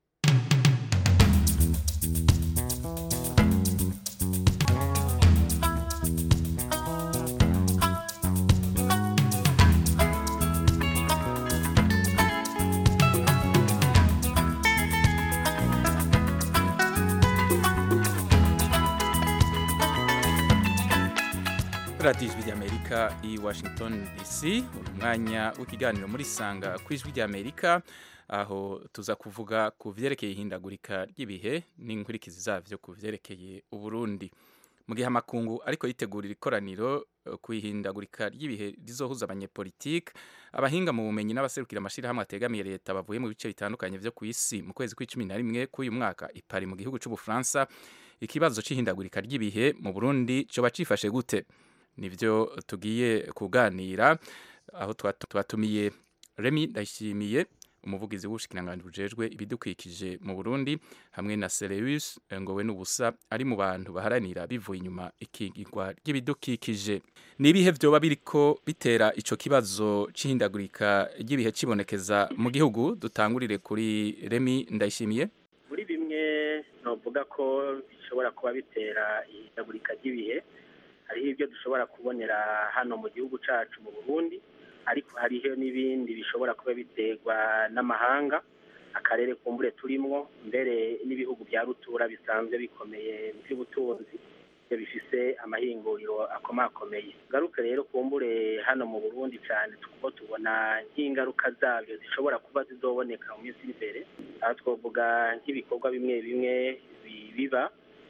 radiyo ijwi ry'amerika i washington dc uri mwanya w'ikiganiro muri sanga ku ijwi ry'amerika aho tuza kuvuga ku byerekeye ihindagurika ry'ibihe n'inkurikizi zabyo ku byerekeye uburundi mu gihe amakungu ariko yitegurira ikoraniro eh, ku ihindagurika ry'ibihe rizohuza abanyepolitike abahinga mu bumenyi n'abaserukira amashyirahamwe ategamiye leta bavuye mu bice bitandukanye byo ku isi mu kwezi kw'icumi na rimwe k'uyu mwaka i Paris mu gihugu cy'ubufaransa ikibazo cy'ihindagurika ry'ibihe mu burundi cyoba cifashe gute nibyo tugiye kuganira aho twatu- twatumiye remi ndayishimiye umuvugizi w'ubushikiranganji bujejwe ibidukikije mu burundi hamwe na sereus ngowe n'ubusa ari mu bantu baharanira bivuye inyuma ikigirwa ry'ibidukikije ni ibihe vyoba biriko bitera ico kibazo c'ihindagurika ry'ibihe cibonekeza mu gihugu dutangurire kuri remi ndayishimiye muri bimwe novuga ko bishobora kuba bitera ihindagurika ry'ibihe hariho ibyo dushobora kubonera hano mu gihugu cyacu mu burundi ariko hariho n'ibindi bishobora kuba biterwa n'amahanga akarere kumbure turimwo mbere n'ibihugu bya rutura bisanzwe bikomeye mu by'ubutunzi ibyo bifise amahinguriro akomakomeye ngaruke rero kumbure hano mu burundi cyane kuko tubona nk'ingaruka zabyo zishobora kuba zizoboneka mu minsi iri imbere aha twavuga nk'ibikorwa bimwe bimwe bi- biba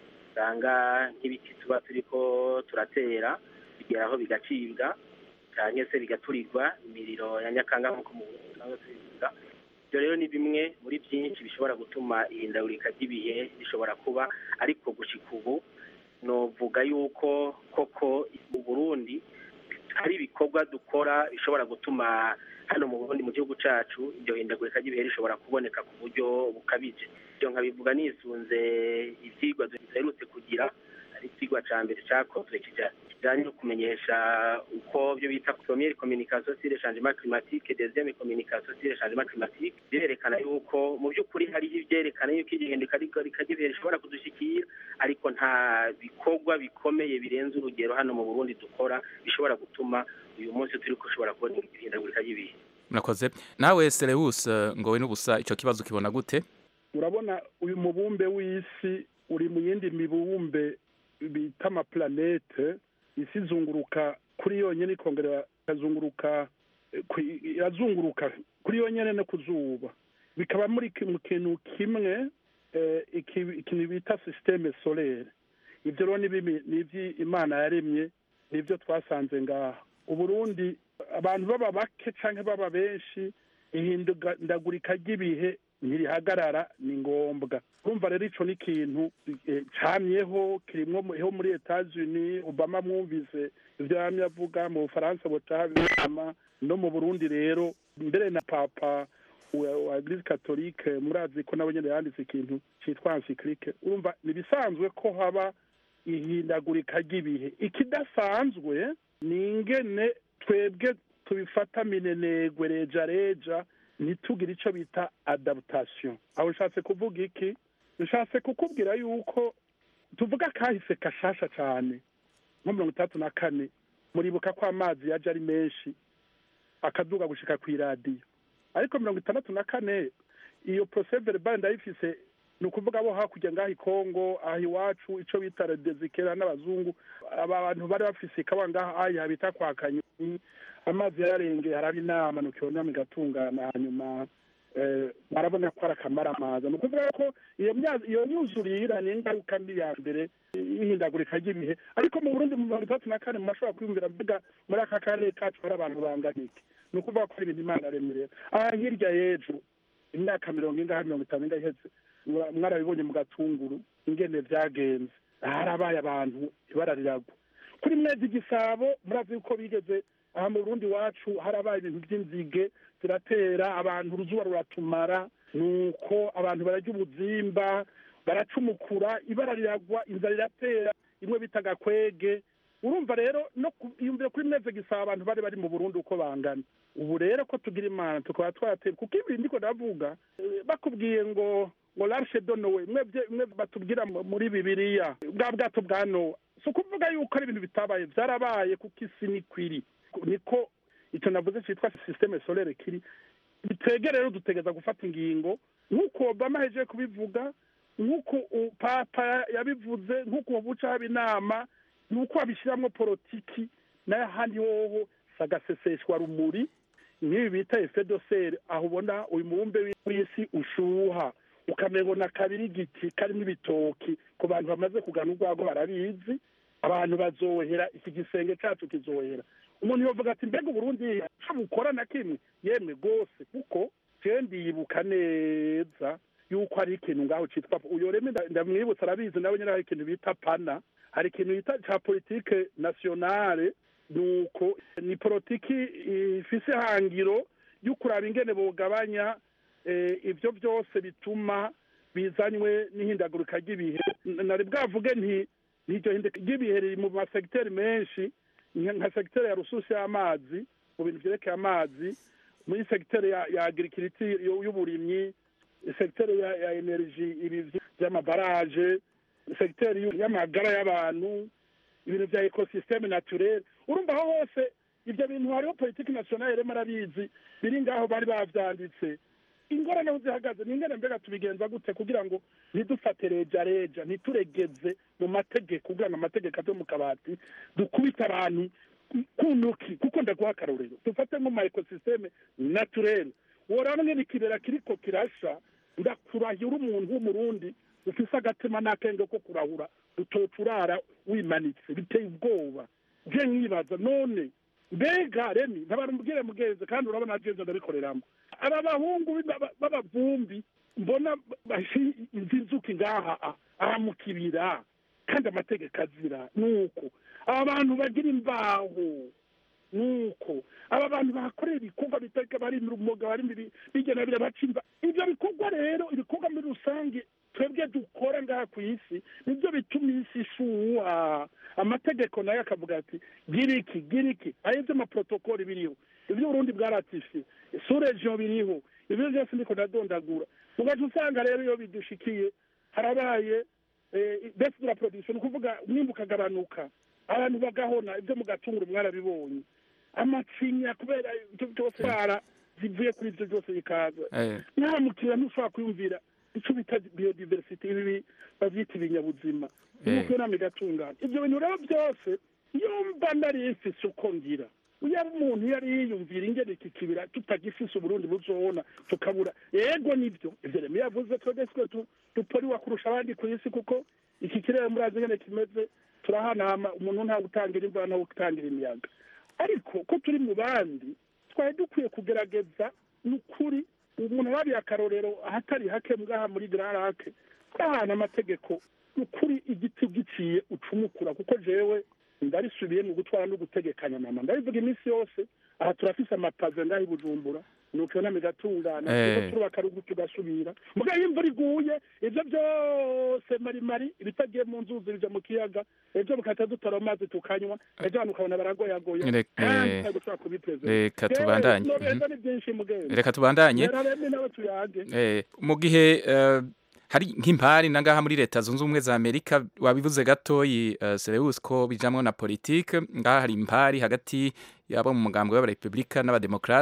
usanga nk'ibiti tuba turiko turatera bigeraho bigacibwa cyangwa se bigaturirwa imiriro ya nyakanga nk'uko mu Burundi tusanzwe tubivuga ibyo rero ni bimwe muri byinshi bishobora gutuma ihindagurika ry'ibihe rishobora kuba ariko gushika ubu novuga yuko koko mu burundi hari ibikorwa dukora bishobora gutuma hano mu burundi mu gihugu cyacu iryo hindagurika ry'ibihe rishobora kuboneka ku buryo bukabije ibyo nkabivuga nisunze ibyigwa duherutse kugira ari icyigwa cya mbere cyakozwe kija- kijanye no kumenyesha uko byo bita première communication sur le changement climatique deuxième communication sur le changement climatique birerekana yuko mu by'ukuri hariho ibyerekana yuko igihinduka ry'ibihe rishobora kudushikira ariko nta bikorwa bikomeye birenze urugero hano mu burundi dukora bishobora gutuma uyu munsi turi ushobora kubona ihindagurika ry'ibihe murakoze nawe sereus ngowe n'ubusa ico kibazo kibona gute urabona uyu mubumbe w'isi uri mu yindi mibumbe bita amaplanete isi izunguruka kuri yonyine ikongera ikazunguruka eh, ku- irazunguruka kuri yonyine no ku zuba bikaba muri ki- mu kintu kimwe eh, iki- ikintu bita sisiteme solere ibyo rero ni bimi- ni iby'imana yaremye nibyo twasanze ngaha uburundi abantu baba bake cyangwa baba benshi ihindagurika ry'ibihe ntirihagarara ni ngombwa urumva rero ico ni ikintu eh, camyeho kirimwo mu- ho muri etats-unis obama mwumvise ivyo yamye avuga mu bufaransa butahabinama no mu burundi rero mbere na papa wa wa eglise catholique murazi ko nabo nyene yanditse ikintu citwa encyclique urumva ni bisanzwe ko haba ihindagurika ry'ibihe ikidasanzwe ni ingene twebwe tubifata minenegwe reja reja ntitugire ico bita adaptation aho nshatse kuvuga iki nshatse kukubwira yuko tuvuga kahise kashasha cane nko mirongo itandatu na kane muribuka ko amazi yaje ari menshi akaduga gushika kw'iradiyo ariko mirongo itandatu na kane iyo procès verbal ndayifise ni ukuvuga bo hakurya ngaho i kongo aha iwacu icyo bita redezikera n'abazungu aba bantu bari bafise ikaba ngaha aya bita kwa kanyoni amazi yararengeye haraba inama nukibona igatungana hanyuma eh, barabona ko ari akamaramaza ni ukuvuga ko iyo myazi- iyo myuzurira ni ingaruka mbi ya mbere y'ihindagurika ry'ibihe ariko mu burundi mu mirongo itandatu na kane murashobora kwiyumvira mvuga muri aka karere kacu hari abantu bangana iki ni ukuvuga ko ari ibintu imana yaremye rero aha hirya y'ejo imyaka mirongo ingahe mirongo itanu ingahe iheze mwa- mwarabibonye mu gatunguru ingene vyagenze harabaye abantu ibara riragwa kuri mwezi gisabo murazi yuko bigeze aha mu burundi wacu harabaye ibintu by'inzige ziratera abantu uruzuba ruratumara nuko abantu bararya ubuzimba baracumukura ibara riragwa inzara iratera imwe bita gakwege urumva rero no ku- iyumvire kuri mwezi gisaba abantu bari bari mu burundi uko bangana ubu rero ko tugira imana tukaba twatera kuko ibi ndiko ndavuga eh, bakubwiye ngo ngo larshe donowe mwebwe mwe batubwira mu- muri bibiliya bwa bwato bwa nowa si ukuvuga yuko ari ibintu bitabaye byarabaye kuko isi nikwiri niko icyo navuze cyitwa systeme solaire kiri bitwege rero dutegeza gufata ingingo nk'uko obama ahejeje kubivuga nk'uko u- papa yabivuze nk'uko buca haba inama nuko babishyiramo politiki n'ahandi hoho sagaseseshwa rumuri nk'ibi bita efedoseri aho ubona uyu mubumbe w'isi ushuha ukamengo na kabiri igiti karimo ibitoki ku bantu bamaze kugana urwago barabizi abantu bazohera iki gisenge cyacu kizohera umuntu yovuga ati mbega uburundi bukora na kimwe yemwe rwose kuko jewe ndibuka neza yuko hari ikintu ngaho citwa uyo reme nda- ndamwibutsa arabizi nawe nyine hari ikintu bita pana hari ikintu bita ca politike nationale nuko ni politiki ifise ihangiro yo kuraba ingene bogabanya eh, ivyo byose bituma bizanywe n'ihindagurika ry'ibihe N- nari bwavuge nti n'iryo hinduka ry'ibihe riri mu masegiteri menshi nka nka segiteri ya rususi y'amazi mu bintu vyerekeye amazi muri segiteri ya, ya agirikiriti y'uburimyi segiteri ya, ya energy ibi vy'amabaraje segiteri y'u- y'amagara y'abantu ibintu vya ekosysteme naturel urumva aho hose ivyo bintu hariho politiki nationale rero marabizi biri ngaho bari bavyanditse ingorane aho zihagaze ni ingene mbega tubigenza gute kugira ngo ntidufate reja reja ntituregeze mu mategeko kugira ngo amategeko ave mu kabati dukubite abantu ku ntoki kuko ndaguha akarorero dufate nko ma ekosysteme naturel woraba ngene ikibera kiriko kirasha ndakurahira umuntu w'umurundi ufise agatima n'akenge ko kurahura utocurara wimanitse biteye ubwoba je nkibaza none mbega remi ntabarumubwire mugenzi kandi urabona agenza ndabikoreramo aba bahungu b'aba- b'abavumbi mbona bashi izi nzuki ngaha a- aha mu kibira kandi amategeko azira nuko aba bantu bagira imbaho nuko aba bantu bakorera ibikorwa biteka bari mu rumoga bari mu bi- bigena bira baca imva ibyo bikorwa rero ibikorwa muri rusange twebwe dukora ngaha ku isi nibyo bituma isi ishuha amategeko nayo akavuga ati gira iki gira iki ayo ibyo amaprotokoli biriho ibyo uburundi bwaratifiye suregion biriho ibyo byose ndiko ndadondagura ugaca usanga rero iyo bidushikiye harabaye besi de la production ni ukuvuga umwimbu ukagabanuka abantu bagahona ibyo mu gatunguru mwarabibonye amacinya kubera ibyo byose bara zivuye kuri ibyo byose bikaza Eh. nta mukiriya ntushobora kwiyumvira icyo bita biodiversity ibi bavyita ibinyabuzima Eh. nuko inama igatungana ibyo bintu rero byose iyo mba nari mfise uko ngira yaba umuntu yari yiyumvira ingene iki kibira tutagifise uburundi buzobona tukabura yego nibyo ivyo remi yavuze twebwe siko tu- duporiwa kurusha abandi ku isi kuko iki kirere murazi ingene kimeze turahanahama umuntu nta gutangira imvura nta gutangira imiyaga ariko ko turi mu bandi twari dukwiye kugerageza ni ukuri umuntu arabiye akarorero ahatari hake ngaha muri gararake ahantu amategeko ni ukuri igiti giciye ucumukura kuko jewe ndarisubiye mu gutwara no gutegekanya mama ndabivuga iminsi yose aha turafise amapave ngaha i bujumbura nuko iyo nama igatungana Eh. turiko turubaka rugu tugasubira mugabo iyo imvura iguye ivyo byose marimari ibitagiye mu nzuzi bija mu kiyaga ejo bukahita dutora amazi tukanywa ejo abantu ukabona baragoyagoya Rek- kandi eh, ntabwo ushobora kubiprezida reka tubandanye. nobeza Mhm. ni byinshi mugenzi Reka tubandanye. yararemye nawe tuyage Eh, mu gihe eh, hari nk'impari nangaha muri leta zunze ubumwe za amerika wabivuze gatoyi uh, Sereus ko bijamwo na politike ngaha hari impari hagati yabo mu mugambwe w'abarepublika n'abademokrate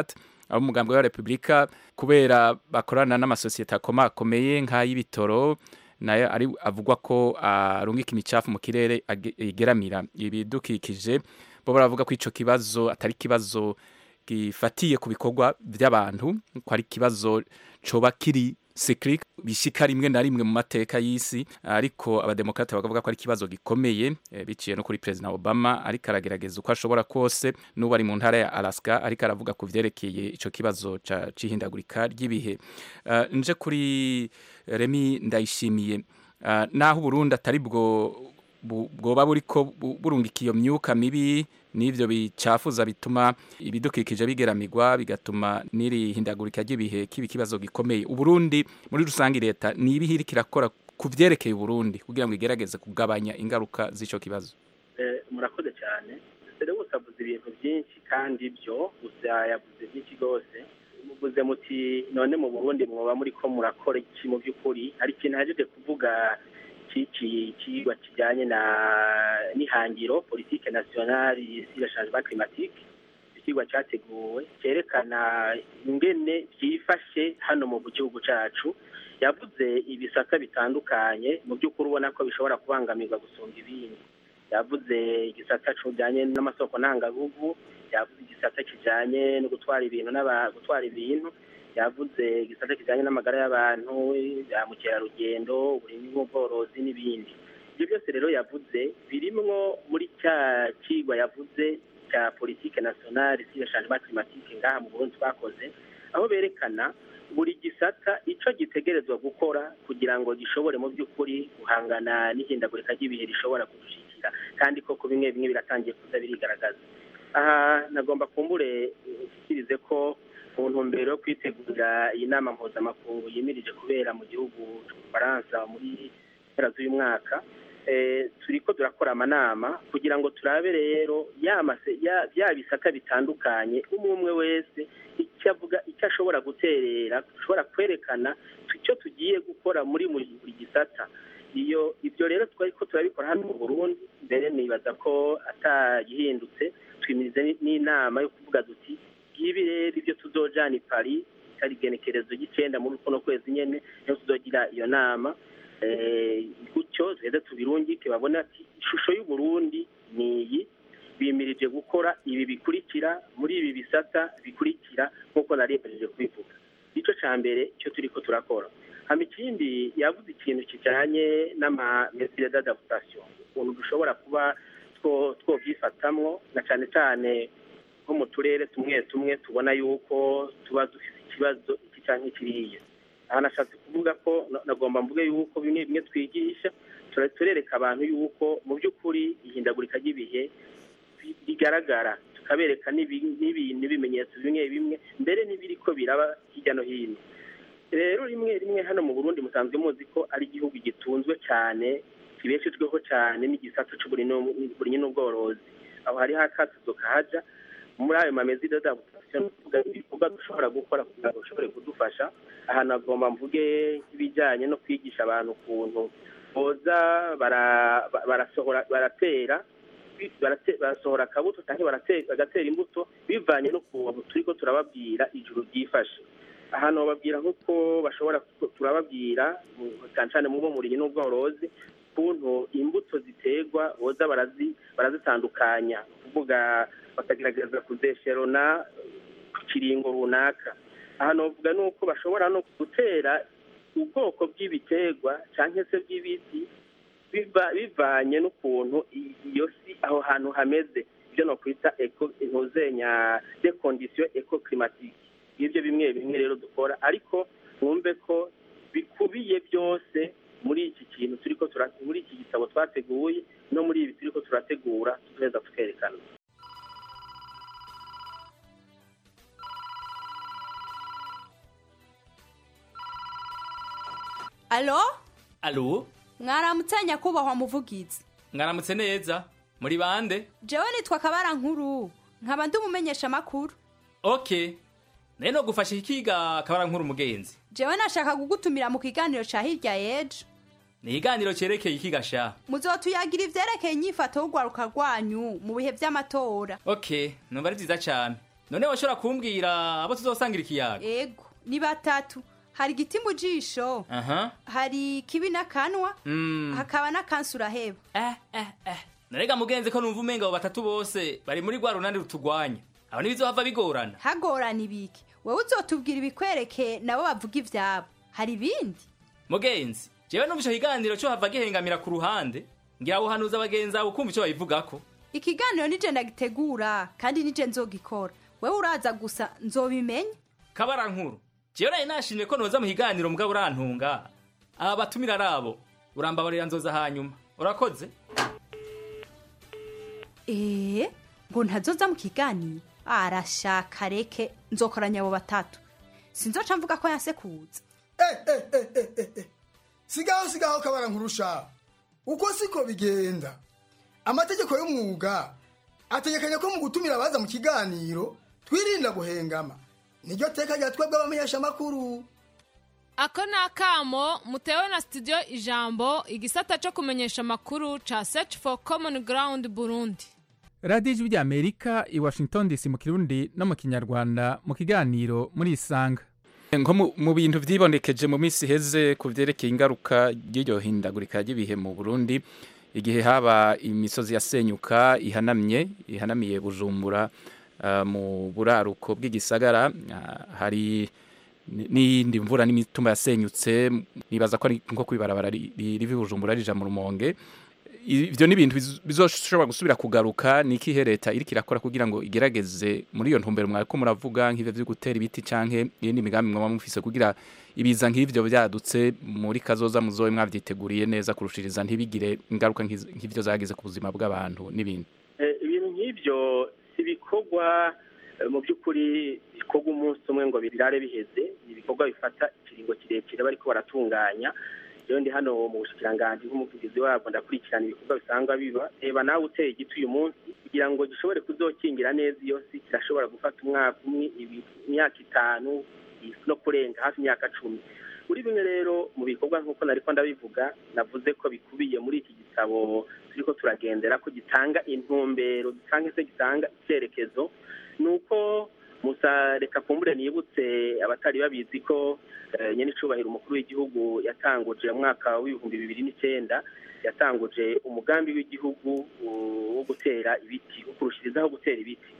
abo mugambi wa Republika kubera bakorana n'amasosiyete akomakomeye nk'ay'ibitoro nayo ari avugwa ko arungika imicafu mu kirere age- igeramira ibidukikije bo baravuga ko ico kibazo atari kibazo gifatiye ku bikorwa by'abantu ko ari ikibazo coba kiri cyclic bishika rimwe na rimwe mu mateka y'isi ariko abademokrate bakavuga ko ari ikibazo gikomeye eh, biciye no kuri president Obama ariko aragerageza uko ashobora kose n'ubu ari mu ntara ya Alaska ariko aravuga ku vyerekeye ico kibazo ca cihindagurika ry'ibihe uh, nje kuri Remi ndayishimiye uh, naho Burundi atari bwo bu- bwoba buriko bu- burungika iyo myuka mibi n'ivyo bicafuza bituma ibidukikije bigeramirwa bigatuma n'iri hindagurika ry'ibihe kiba ikibazo gikomeye uburundi muri rusange leta ni ibihe iriko irakora ku vyerekeye uburundi kugira ngo igerageze kugabanya ingaruka z'ico kibazo Eh, murakoze cyane dore gusa avuze ibintu byinshi kandi byo gusa yavuze byinshi rwose muvuze muti none mu burundi mwoba muri ko murakora iki mu by'ukuri hari ikintu hajeje kuvuga cy'iki kigwa kijyanye na n'ihangiro politike nationale sur le changement climatique ikigwa cyateguwe cyerekana ingene byifashe hano mu gihugu cyacu yavuze ibisata bitandukanye mu by'ukuri ubona ko bishobora kubangamirwa gusumba ibindi yavuze igisata kijyanye n'amasoko ntangagugu yavuze igisata kijyanye no gutwara ibintu n'aba gutwara ibintu yavuze igisata kijyanye n'amagara y'abantu ya mukerarugendo uburimyi n'ubworozi n'ibindi ibyo byose rero yavuze birimwo muri cya kigwa yavuze cya politike nationale sur le changement climatique ngaha mu Burundi twakoze aho berekana buri gisata ico gitegerezwa gukora kugira ngo gishobore mu by'ukuri guhangana n'ihindagurika ry'ibihe rishobora kudushikira kandi koko bimwe bimwe biratangiye kuza birigaragaza aha nagomba kumbure nshyikirize ko mu ntumbero yo kwitegurira iyi nama mpuzamakungu yimirije kubera mu gihugu cy'ubufaransa muri mpera z'uyu mwaka eh, turiko turakora amanama kugira ngo turabe rero ya mase- ya- bya bisata bitandukanye umwe umwe wese icyo avuga icyo ashobora guterera dushobora kwerekana icyo tugiye gukora muri buri buri gisata iyo ibyo rero twari ko turabikora hano mu Burundi mbere nibaza ko atagihindutse twimirize ni- n'inama yo kuvuga duti ngibi rero ibyo tuzojana i Paris itari igenekerezo ry'icenda muri kuno kwezi nyene niho tuzogira iyo nama eh, gutyo duheze tubirungike babone ati ishusho y'uburundi ni iyi bimirije gukora ibi bikurikira muri ibi bisata bikurikira nk'uko naremejeje kubivuga icyo cya mbere cyo turi ko turakora hama ikindi yavuze ikintu kijyanye n'amamesire d'adaptation ukuntu dushobora kuba two- twobyifatamwo na cyane cyane nko mu turere tumwe tumwe tubona yuko tuba dufite ikibazo iki cyangwa kiriya aha nashatse kuvuga ko na- nagomba mvuge yuko bimwe bimwe twigisha tura- turereka abantu yuko mu by'ukuri ihindagurika ry'ibihe bi- bigaragara tukabereka n'ibi- n'ibi- n'ibimenyetso bimwe bimwe mbere n'ibiriko biraba hirya no hino rero rimwe rimwe hano mu burundi musanzwe muzi ko ari igihugu gitunzwe cyane kibeshejweho cyane n'igisata cy'uburimyi n'ubworozi aho hariho akatuzo kahaja muri ayo mamezi d'adaptation tuvuga ibikorwa dushobora gukora kugira ngo bishobore kudufasha aha nagomba mvuge nk'ibijyanye no kwigisha abantu ukuntu boza bara- ba- barasohora baratera bi- barate- barasohora akabuto cyangwa barate- bagatera imbuto bivanye n'ukuntu turi ko turababwira ijuru ryifashe ahantu bababwira nk'uko bashobora ku- turababwira mu- cyane cyane mu bumurinyi n'ubworozi ukuntu imbuto ziterwa boza barazi barazitandukanya kuvuga bakagerageza kuzesherona ku kiringo runaka aha novuga ni uko bashobora no gutera ubwoko bw'ibiterwa cyangwa se bw'ibiti biva- bivanye n'ukuntu i- iyo si aho hantu hameze ibyo nokwita eco intuzenya de condition eco climatique ibyo bimwe bimwe rero dukora ariko mwumve ko bikubiye byose muri iki kintu turiko tura- muri iki gitabo twateguye no muri ibi turiko turategura tuzoheza tukerekana alo alo mwaramutse nyakubahwa muvugizi mwaramutse neza muri bande jewe nitwa kabara nkuru nkaba ndi umumenyesha amakuru ok nayo no gufasha ikiga kabara nkuru umugenzi jewe nashaka kugutumira mu kiganiro ca hirya yejo ni ikiganiro cyerekeye ikiga sha muzotuyagira ivyerekeye inyifato y'urwaruka rwanyu mu bihe vy'amatora ok numva ari byiza cyane none washobora kumbwira abo tuzosangira ikiyaga ego ni batatu hari igiti mu jisho aha hari kibi n'akanwa Mm. hakaba n'akansi uraheba narega mugenzi ko numva umenga abo batatu bose bari muri rwa runani rutugwanya abo ntibizohava bigorana hagorana ibiki wowe uzotubwira ibikwereke nabo bavuga ivyabo hari ibindi mugenzi jewe numva ico kiganiro co hava gihengamira ku ruhande ngira uhanuza abagenzi abo kumva ico babivugako ikiganiro nije ndagitegura kandi nije nzogikora wewe uraza gusa nzobimenya kabara nkuru jewe nari nashimye ko noza mu kiganiro mugabo urantunga aba batumira ari abo urambabarira nzoza hanyuma urakoze ee ngo ntazoza mu kiganiro arashaka reke nzokoranya abo batatu sinzoca mvuga ko yansekuza sigaho sigaho kabara nkurusha uko siko bigenda amategeko y'umwuga ategekanya ko mu gutumira abaza mu kiganiro twirinda guhengama niryo teka rya twebwe abamenyesha amakuru ako ni akamo mutewe na studio ijambo igisata cyo kumenyesha amakuru ca search for common ground burundi radiyo ijwi ry'amerika i washington dc mu kirundi no mu kinyarwanda mu kiganiro muri isanga nko mu- mu bintu vyibonekeje mu minsi iheze ku vyerekeye ingaruka ry'iryo hindagurika ry'ibihe mu burundi igihe haba imisozi yasenyuka ihanamye ihanamiye bujumbura ah, mu buraruko bw'igisagara ah, hari ni- n'iyindi mvura n'imitumba yasenyutse nibaza ko ari nko kwibarabara ri- ri- riva i bujumbura rija mu rumonge ivyo ni ibintu bizo- bizoshobora gusubira kugaruka ni ikihe leta iriko irakora kugira ngo igerageze muri iyo ntumbero mwariko muravuga nk'ivyo vyo gutera ibiti canke iyindi migambi mwaba mufise kugira ibiza nk'ivyo vyadutse muri kazoza muzobe mwavyiteguriye neza kurushiriza ntibigire ingaruka nk'iz- nk'ivyo zagize ku buzima bw'abantu n'ibindi Eh, ibintu nk'ibyo si ibikorwa eh, mu by'ukuri bikorwa umunsi umwe ngo birare biheze ni ibikorwa bifata ikiringo kirekire bariko baratunganya rero ndi hano mu bushikiranganji nk'umuvugizi wabwo ndakurikirana ibikorwa bisangwa biba reba nawe uteye igiti uyu munsi kugira ngo gishobore kuzokingira neza iyo si kirashobora gufata umwaka umwe ibi- imyaka itanu no kurenga hafi imyaka cumi muri bimwe rero mu bikorwa nk'uko nariko ndabivuga navuze ko bikubiye muri iki gitabo turiko turagendera ko gitanga intumbero cyangwa se gitanga icyerekezo ni uko musa reka kumbure nibutse abatari babizi ko eh, nyene icubahiro umukuru w'igihugu yatanguje mu mwaka w'ibihumbi bibiri n'icyenda yatanguje umugambi w'igihugu uh, wo gutera ibiti wo kurushirizaho gutera ibiti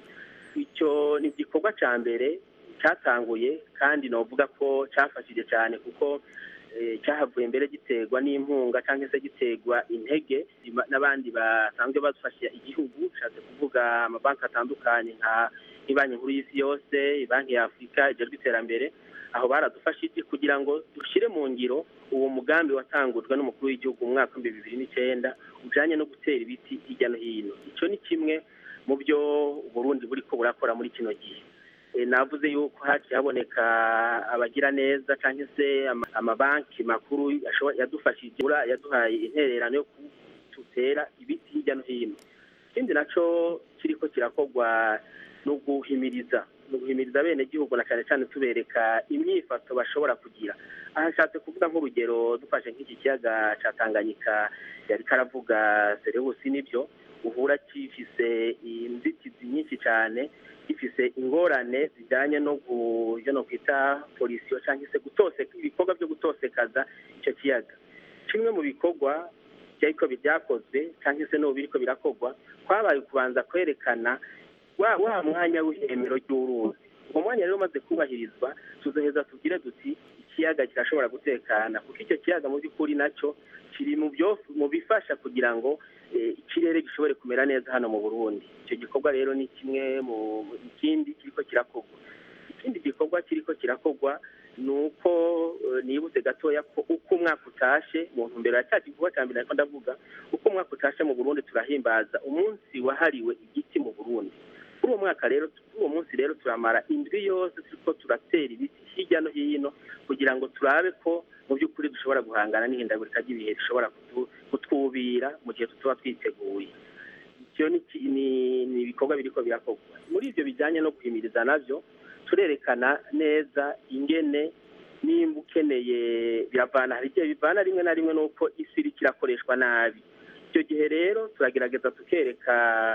icyo ni igikorwa cya mbere cyatanguye kandi novuga ko cyafashije cyane kuko eh, cyahavuye mbere giterwa n'impunga cyangwa se giterwa intege ima- n'abandi basanzwe bafasha igihugu nshatse kuvuga amabanki atandukanye nka nk'ibanki nkuru y'isi yose banki ya afurika ijejwe iterambere aho baradufashije kugira ngo dushyire mu ngiro uwo mugambi watangujwe n'umukuru w'igihugu mu mwaka w'ibihumbi bibiri n'icyenda ujyanye no gutera ibiti hirya no hino icyo ni kimwe mu byo uburundi buriko burakora muri kino gihe Eh, navuze yuko haciye haboneka abagira neza cyangwa se ama- amabanki makuru ashobo- yadufashije ura- yaduhaye intererano yo gutera ibiti hirya no hino ikindi naco kiriko kirakorwa no guhimiriza no guhimiriza bene gihugu na cyane cyane tubereka imyifato bashobora kugira aha nshatse kuvuga nk'urugero dufashe nk'iki kiyaga ca tanganyika yari karavuga serebusi nibyo uhura gifise inzitizi nyinshi cyane gifise ingorane zijyanye no gu- ivyo no kwita polisiyo cyangwa se gutoseka ibikorwa byo gutosekaza icyo kiyaga kimwe mu bikorwa byariko byakozwe cyangwa se n'ubu biriko birakorwa kwabaye kubanza kwerekana wa wa mwanya w'ihemero ry'uruzi uwo mwanya rero umaze kubahirizwa tuzoheza tubwire duti ikiyaga kirashobora gutekana kuko icyo kiyaga mu by'ukuri nacyo kiri mu byo mu bifasha kugira ngo eh, ikirere gishobore kumera neza hano mu burundi icyo gikorwa rero ni kimwe mu mu- ikindi kiriko kirakorwa ikindi gikorwa kiriko kirakorwa ni uko eh, nibutse gatoya ko uko umwaka utashe mu ntumbero ya cya gikorwa cya mbere ariko ndavuga uko umwaka utashe mu burundi turahimbaza umunsi wahariwe igiti mu burundi kuri uwo mwaka rero kuri uwo munsi rero turamara indwi yose turiko turatera ibiti hirya no hino kugira ngo turabe ko mu by'ukuri dushobora guhangana n'ihindagurika ry'ibihe rishobora kutu- kutwubira mu gihe tuba twiteguye icyo ni ki- ni- ni ibikorwa biriko birakorwa muri ivyo bijyanye no guhimiriza navyo turerekana neza ingene nimba ukeneye biravana hari igihe bivana rimwe na rimwe n'uko isi iriko irakoreshwa nabi icyo gihe rero turagerageza tukereka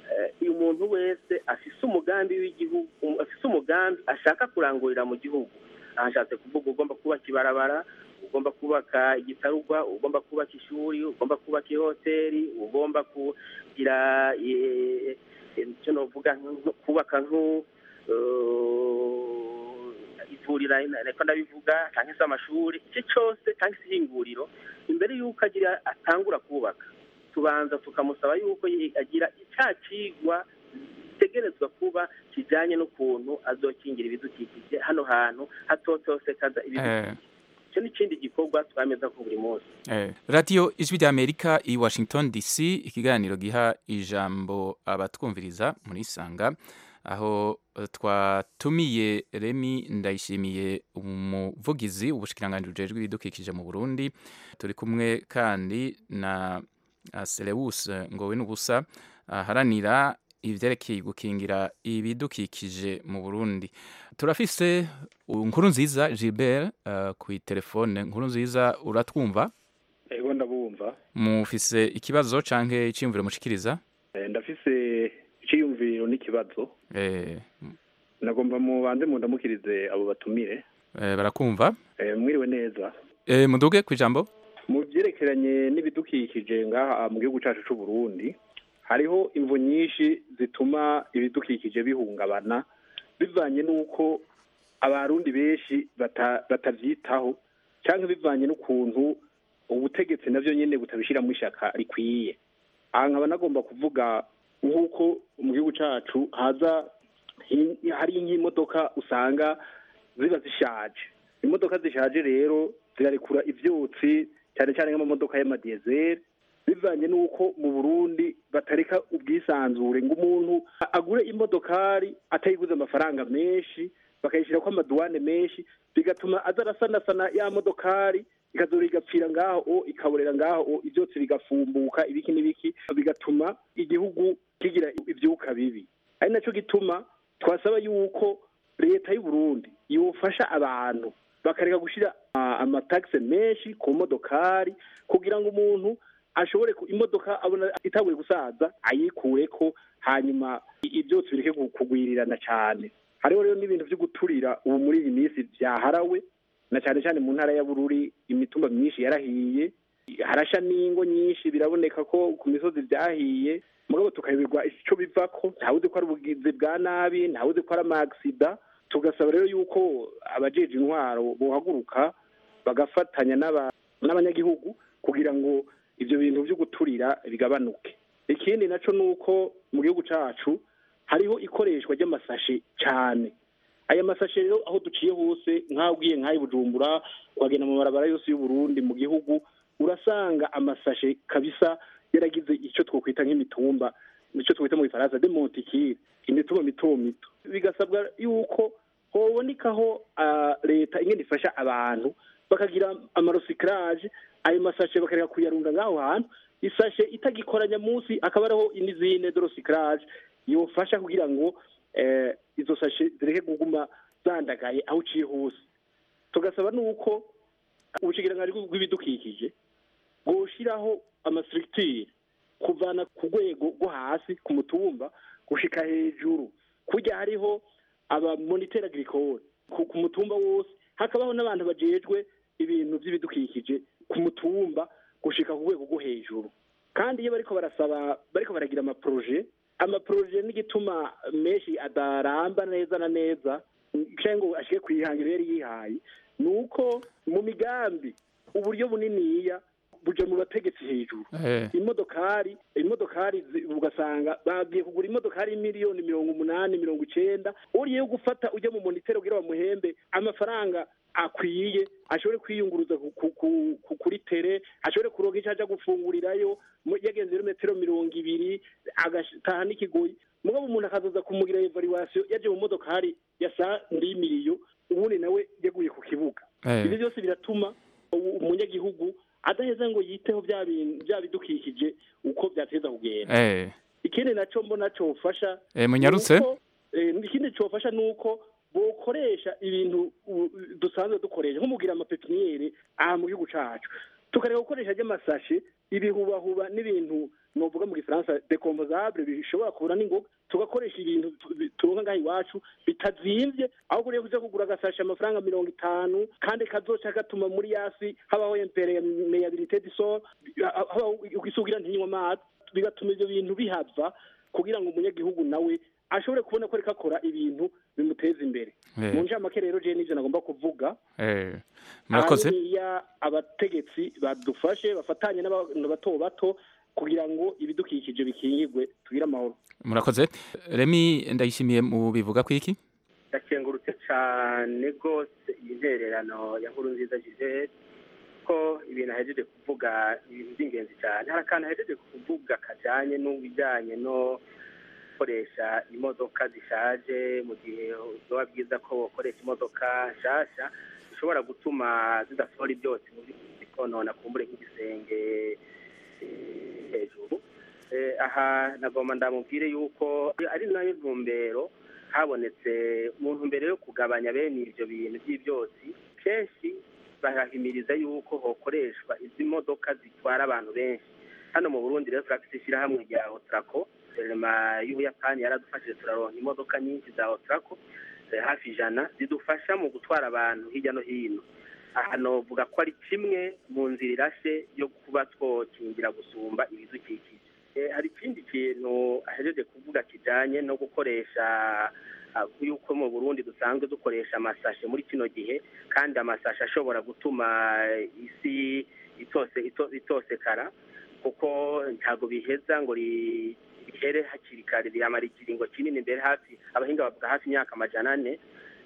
eh, uyu muntu wese afise umugambi w'igihugu um- afise umugambi ashaka kurangurira mu gihugu aha nshatse kuvuga ugomba kubaka ibarabara ugomba kubaka igitarugwa ugomba kubaka ishuri ugomba kubaka ihoteli ugomba kugira eh, eh, icyo novuga nko- kubaka nku eh, ivurira reka ndabivuga cyangwa se amashuri icyo cyose cyangwa se ihinguriro imbere y'uko agira atangura kubaka tubanza tukamusaba yuko yi- agira icya kigwa gitegerezwa kuba kijyanye n'ukuntu azokingira ibidukikije hano hantu hatotosekaza ibidukikije icyo ni ikindi gikorwa twameza ko buri munsi Eh, radiyo ijwi rya amerika i washington dc ikiganiro giha ijambo abatwumviriza muri isanga aho eh, twatumiye remi ndayishimiye umuvugizi ubushikiranganji bujejwe ibidukikije mu burundi turi kumwe kandi na ah, selewus ngowe n'ubusa aharanira ivyerekeye gukingira ibidukikije mu burundi turafise nkuru nziza gilbert uh, ku telefone nkuru nziza uratwumva ego ndabumva mufise ikibazo canke iciyumviro mushikiriza Eh, ndafise iciyumviro n'ikibazo eh, nagomba mubanze mundamukirize abo batumire eh, barakumva Eh, mwiriwe neza eh, muduge kwijambo mu byerekeranye n'ibidukikije ngaha mu gihugu cyacu cy'u Burundi hariho imvu nyinshi zituma ibidukikije bihungabana bivanye n'uko abarundi benshi bata- batavyitaho cyangwa bivanye n'ukuntu ubutegetsi navyo nyene butabishiramo ishaka rikwiye aha nkaba nagomba kuvuga nk'uko mu gihugu cacu haza hi- hari nk'imodoka usanga ziba zishaje imodoka zishaje rero zirarekura ivyotsi cyane cyane nk'amamodoka y'amadiyezeri bivanye n'uko mu burundi batareka ubwisanzure ngo umuntu agure imodokari atayiguze amafaranga menshi bakayishyirako amaduwane menshi bigatuma aza arasanasana ya modokari ikazora igapfira ngaho o ikaborera ngaho o ivyotsi bigafumbuka ibiki n'ibiki bigatuma igihugu kigira ivyuka bibi ari naco gituma twasaba yuko leta y'u Burundi yofasha abantu bakareka gushira ah, amatagisi menshi ku modokari kugira ngo umuntu ashobore ku- imodoka abona itabuye gusaza ayikureko hanyuma i- ivyotsi bireke gu- kugwirirana cane hariho rero n'ibintu vyo guturira ubu muri iyi minsi vyaharawe na cane cane mu ntara ya Bururi imitumba myinshi yarahiye harasha n'ingo nyinshi biraboneka ko ku misozi vyahiye mugabo tukayoberwa ico bivako ntawuzi ko ari ubugizi bwa nabi ntawuzi ko ari amagisida tugasaba rero yuko abajeje intwaro bohaguruka bagafatanya n'aba- n'abanyagihugu kugira ngo ivyo bintu vyo guturira bigabanuke ikindi naco nuko mu gihugu cacu hariho ikoreshwa ry'amasashe cane aya masashe rero aho duciye hose nk'aho ugiye nk'aho i bujumbura wagenda mu barabara yose y'uburundi mu gihugu urasanga amasashe kabisa yaragize icyo twokwita nk'imitumba icyo twita mu gifaransa de montikire imitumba mito mito bigasabwa yuko hobonekaho ah, leta ingene ifasha abantu bakagira amarosikaraje ayo masashe bakareka kuyarunda ngaho hantu isashe itagikoranya munsi akaba ariho n'izindi dorosikaraje yofasha kugira ngo eh, izo sashe zireke kuguma zandagaye aho uciye hose tugasaba nuko ubushikiranganji bw'ibidukikije bwoshiraho amastructure kuvana ku rwego rwo hasi ku mutumba gushika hejuru kurya hariho abamoniteur agricole ku ku mutumba wose hakabaho n'abantu bajejwe ibintu vy'ibidukikije ku mutumba gushika ku rwego rwo hejuru kandi iyo bariko barasaba bariko baragira amaproje amaproje n'igituma menshi adaramba neza na neza canke ngo ashike kwihangiro yari yihaye ni uko mu migambi uburyo buniniya buja mu bategetsi hejuru Eh. imodokari imodokari zi- ugasanga bagiye kugura imodokari miliyoni mirongo umunani mirongo icenda uriye yo gufata ujya mu monitero kugira bamuhembe amafaranga akwiye ashobore kwiyunguruza ku- ku- ku- ku- kuri tere ashobore kuronka icyo aja gufungurirayo mu- yagenze ibirometero mirongo ibiri agataha n'ikigoyi mugabo umuntu akazoza kumugira evaluation yaje mu modokari ya sa ndimiriyo ubundi nawe yaguye ku kibuga Eh. ibyo byose biratuma u- umunyagihugu adaheza ngo yiteho bya bintu bya bidukikije uko byateza kugenda eh, ikindi naco mbona cofasha Eh, munyarutse? nuko, eh, ikindi cofasha nuko bokoresha ibintu u- dusanzwe dukoresha nko mugira amapepiniyeri aha mu gihugu cacu tukareka gukoresha ry'amasashe ibihubahuba n'ibintu novuga mu gifaransa decomposable bishobora kubura n'ingoga tugakoresha ibintu tu- turonka ngaha iwacu bitazimvye ahubwo rero kuja kugura agasashe amafaranga mirongo itanu kandi kazoca gatuma muri yasi habaho impermeabilité du sol habaho ugisugira ntinywa amazi bigatuma ivyo bintu bihava kugira ngo umunyagihugu nawe ashobore kubona ko ariko akora ibintu bimuteza imbere Eh. mu ncamake rero je n'ivyo nagomba kuvuga Eh, murakoze hariya abategetsi badufashe bafatanye n'abantu bato bato kugira ngo ibidukikije bikingirwe tugire amahoro murakoze remi ndayishimiye mu bivuga ku iki ndakengurutse cyane rwose iyi ntererano ya nkuru nziza gisele ko ibintu ahejeje kuvuga ibintu by'ingenzi cyane hari akantu ahejeje kuvuga kajyanye n'ibijyanye no gukoresha imodoka zishaje mu gihe biba byiza ko bakoresha imodoka nshyashya zishobora gutuma zidasohora ibyotsi mu bikonona kumbure nk'igisenge eh, hejuru Eh, aha nagomba ndamubwire yuko ari nayo ntumbero habonetse mu ntumbero yo kugabanya bene ibyo bintu by'ibyotsi kenshi barahimiriza yuko hokoreshwa izi modoka zitwara abantu benshi hano mu burundi rero turafite ishyirahamwe rya otrako guverinoma y'ubuyapani yaradufashije turaronka imodoka nyinshi za otrako eh, hafi ijana zidufasha mu gutwara abantu hirya no hino aha novuga ko ari kimwe mu nzira irashe yo kuba twokingira gusumba ibidukikije Eh, hari ikindi kintu ahejeje kuvuga kijanye no gukoresha ah, yuko mu burundi dusanzwe dukoresha amasashe muri kino gihe kandi amasashe ashobora gutuma isi itose ito- itosekara kuko ntabwo biheza ngo ri- rihere hakiri kare riramara ikiringo kinini mbere hafi abahinga bavuga hafi imyaka amajana ane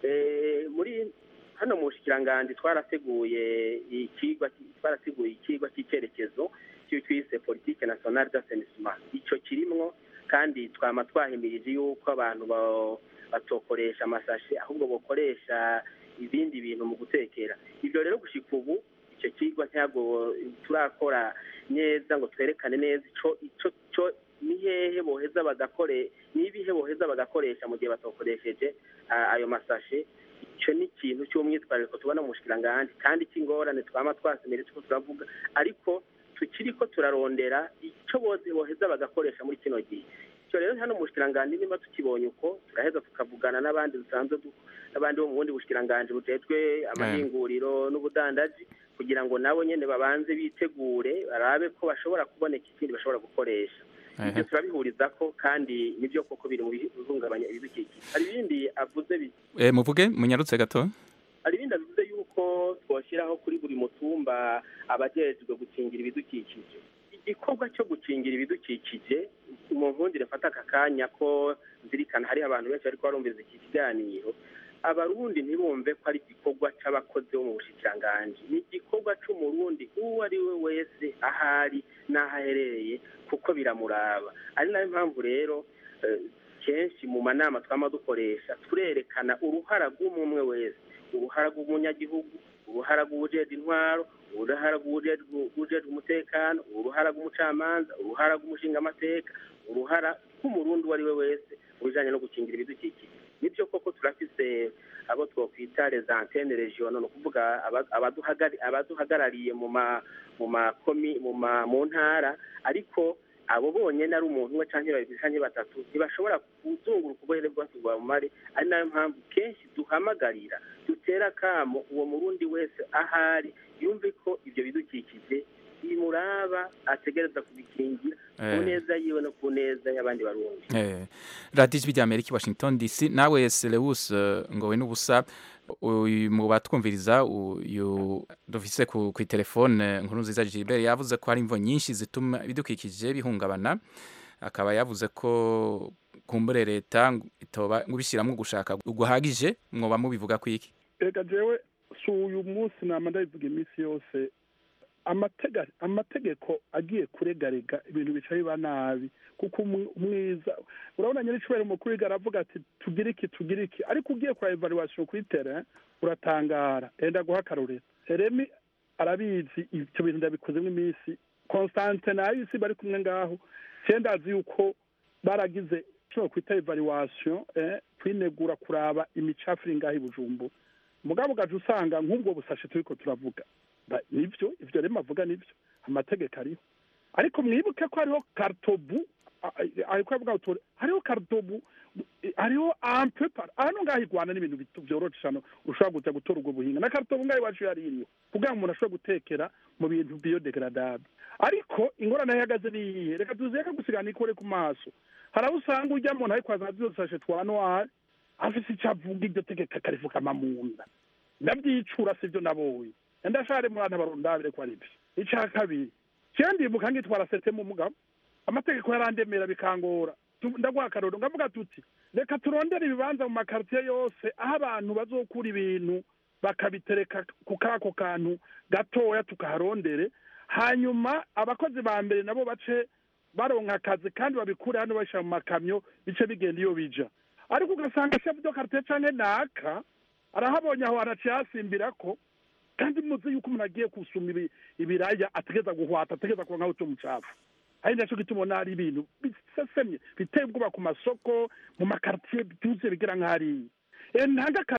Eh, muri hano mu bushikiranganji twarateguye ikigwa twarateguye ikigwa cy'icyerekezo cyo twise politike nationale d'assainissement ico kirimwo kandi twama twahimirije yuko abantu ba- batokoresha amasashe ahubwo bokoresha ibindi bintu mu gutekera ivyo rero gushika ubu icyo kigwa ntabwo turakora neza ngo twerekane neza ico ico co ni hehe boheza bagakore nibihe boheza bagakoresha mu gihe batokoresheje ah, ayo masashe icyo ni ikintu cy'umwitwarariko tubona mu bushikiranganji kandi cy'ingorane twama twasemere tuko turavuga ariko tukiri ko turarondera icyo bose boheza bagakoresha muri kino gihe icyo rero hano mu bushikiranganji niba tukibonye uko turaheza tukavugana n'abandi dusanzwe du- n'abandi bo mu bundi bushikiranganji bujejwe amahinguriro n'ubudandaji kugira ngo nabo nyene babanze bitegure barabe ko bashobora kuboneka ikindi bashobora gukoresha ibyo turabihuriza ko kandi nibyo koko biri mu bihungabanya ibidukikije hari ibindi avuze bi- Eh, muvuge munyarutse gato hari ibindi avuze yuko twashyiraho kuri buri mutumba abajejwe gukingira ibidukikije igikorwa cyo gukingira ibidukikije mu nkundire mfata aka kanya ko nzirikana hari abantu benshi ariko barumviriza iki kiganiro abarundi ntibumve ko ari igikorwa c'abakozi bo mu bushikiranganji ni igikorwa c'umurundi uwo ari we wese ahari n'aho aherereye kuko biramuraba ari nayo mpamvu rero eh, kenshi mu manama twama dukoresha turerekana uruhara rw'umwe wese uruhara rw'umunyagihugu uruhara rw'uwujejwe intwaro uruhara rw'uwujejwe rw'uwujejwe umutekano uruhara rw'umucamanza uruhara rw'umushingamateka uruhara rw'umurundi uwo ari we wese mu bijanye no gukingira ibidukikije nibyo koko turafise abo twokwita les antennes regionaux ni ukuvuga aba- abaduhagari- abaduhagarariye mu ma mu makomi mu ma mu ntara ariko abo bonyene ari umuntu umwe canke babiri canke batatu ntibashobora kuzunguruka ubuhere bwose bwa mumare ari nayo mpamvu kenshi duhamagarira dutera akamo uwo murundi wese ahari yumve ko ivyo bidukikije bimuraba ategereza kubikingira ku Eh. neza yiwe no ku neza y'abandi barundi Eh, radiyo ijwi ry'amerika i washington dc nawe selewus ngowe n'ubusa uyu mu batwumviriza uyu dufise ku ku telefone nkuru nziza Gilbert yavuze ko hari imvo nyinshi zituma ibidukikije bihungabana akaba yavuze ko kumbure leta ngo itoba ngubishiramwo gushaka guhagije mwoba mubivuga kwiki reka jewe si uyu munsi nama ndabivuga iminsi yose amatega- amategeko agiye kuregarega ibintu bica biba nabi kuko umw- umwiza urabona nyiricubahiro umukuru w'igihugu aravuga ati tugire iki tugire iki ariko ugiye kura evaluation kuri terrain uratangara enda guha akarorero remi arabizi ibyo bintu ndabikozemo iminsi constante nayo isi bari kumwe ngaho cyenda azi yuko baragize icyo kwita evaluation eh, kwinegura kuraba imicafu iri ngaho i bujumbura mugabo ugaje usanga nk'ubwo busashe turiko turavuga Ba- nivyo ivyo rero avuga nivyo amategeko ariho ariko mwibuke ko hariho karitobu ariko yavuga uture hariho karitobu hariho ampe par hano ngaho i rwanda n'ibintu bito byoroshe hano ushobora kuja gutora ubwo buhinga na karitobu ngaho iwacu yari iriyo kugira ngo umuntu ashobore gutekera mu bintu biyodegaradable ariko ingorane aho ihagaze ni iyihe reka tuzeke gusigana ikore ku maso hari aho usanga ujya muntu ariko azana zosashe twa noir afise icyo avuga iryo tegeko akarivugama mu nda ndabyicura sibyo nabonye ndashare muri abantu barundabire ko ari byo icya kabiri cyenda ndibuka ngitwara sete mu mugabo amategeko yarandemera bikangora Tu- ndaguha akaroro ngavuga tuti reka turondere ibibanza mu makaritiye yose aho abantu bazokura ibintu bakabitereka ku kako kantu gatoya tukaharondere hanyuma abakozi ba mbere nabo bace baronka akazi kandi babikure hano bashyira mu makamyo bice bigenda iyo bija ariko ugasanga chef de quartier canke naka arahabonye aho haraciye hasimbira ko kandi muzi yuko umuntu agiye gusuma ibi- ibiraya ategeza guhwata ategeza kuba nkaho umucafu ari nacyo gituma ubona hari ibintu bisesemye biteye ubwoba ku masoko mu makaritiye byuzuye bigira nk'hariya ntanga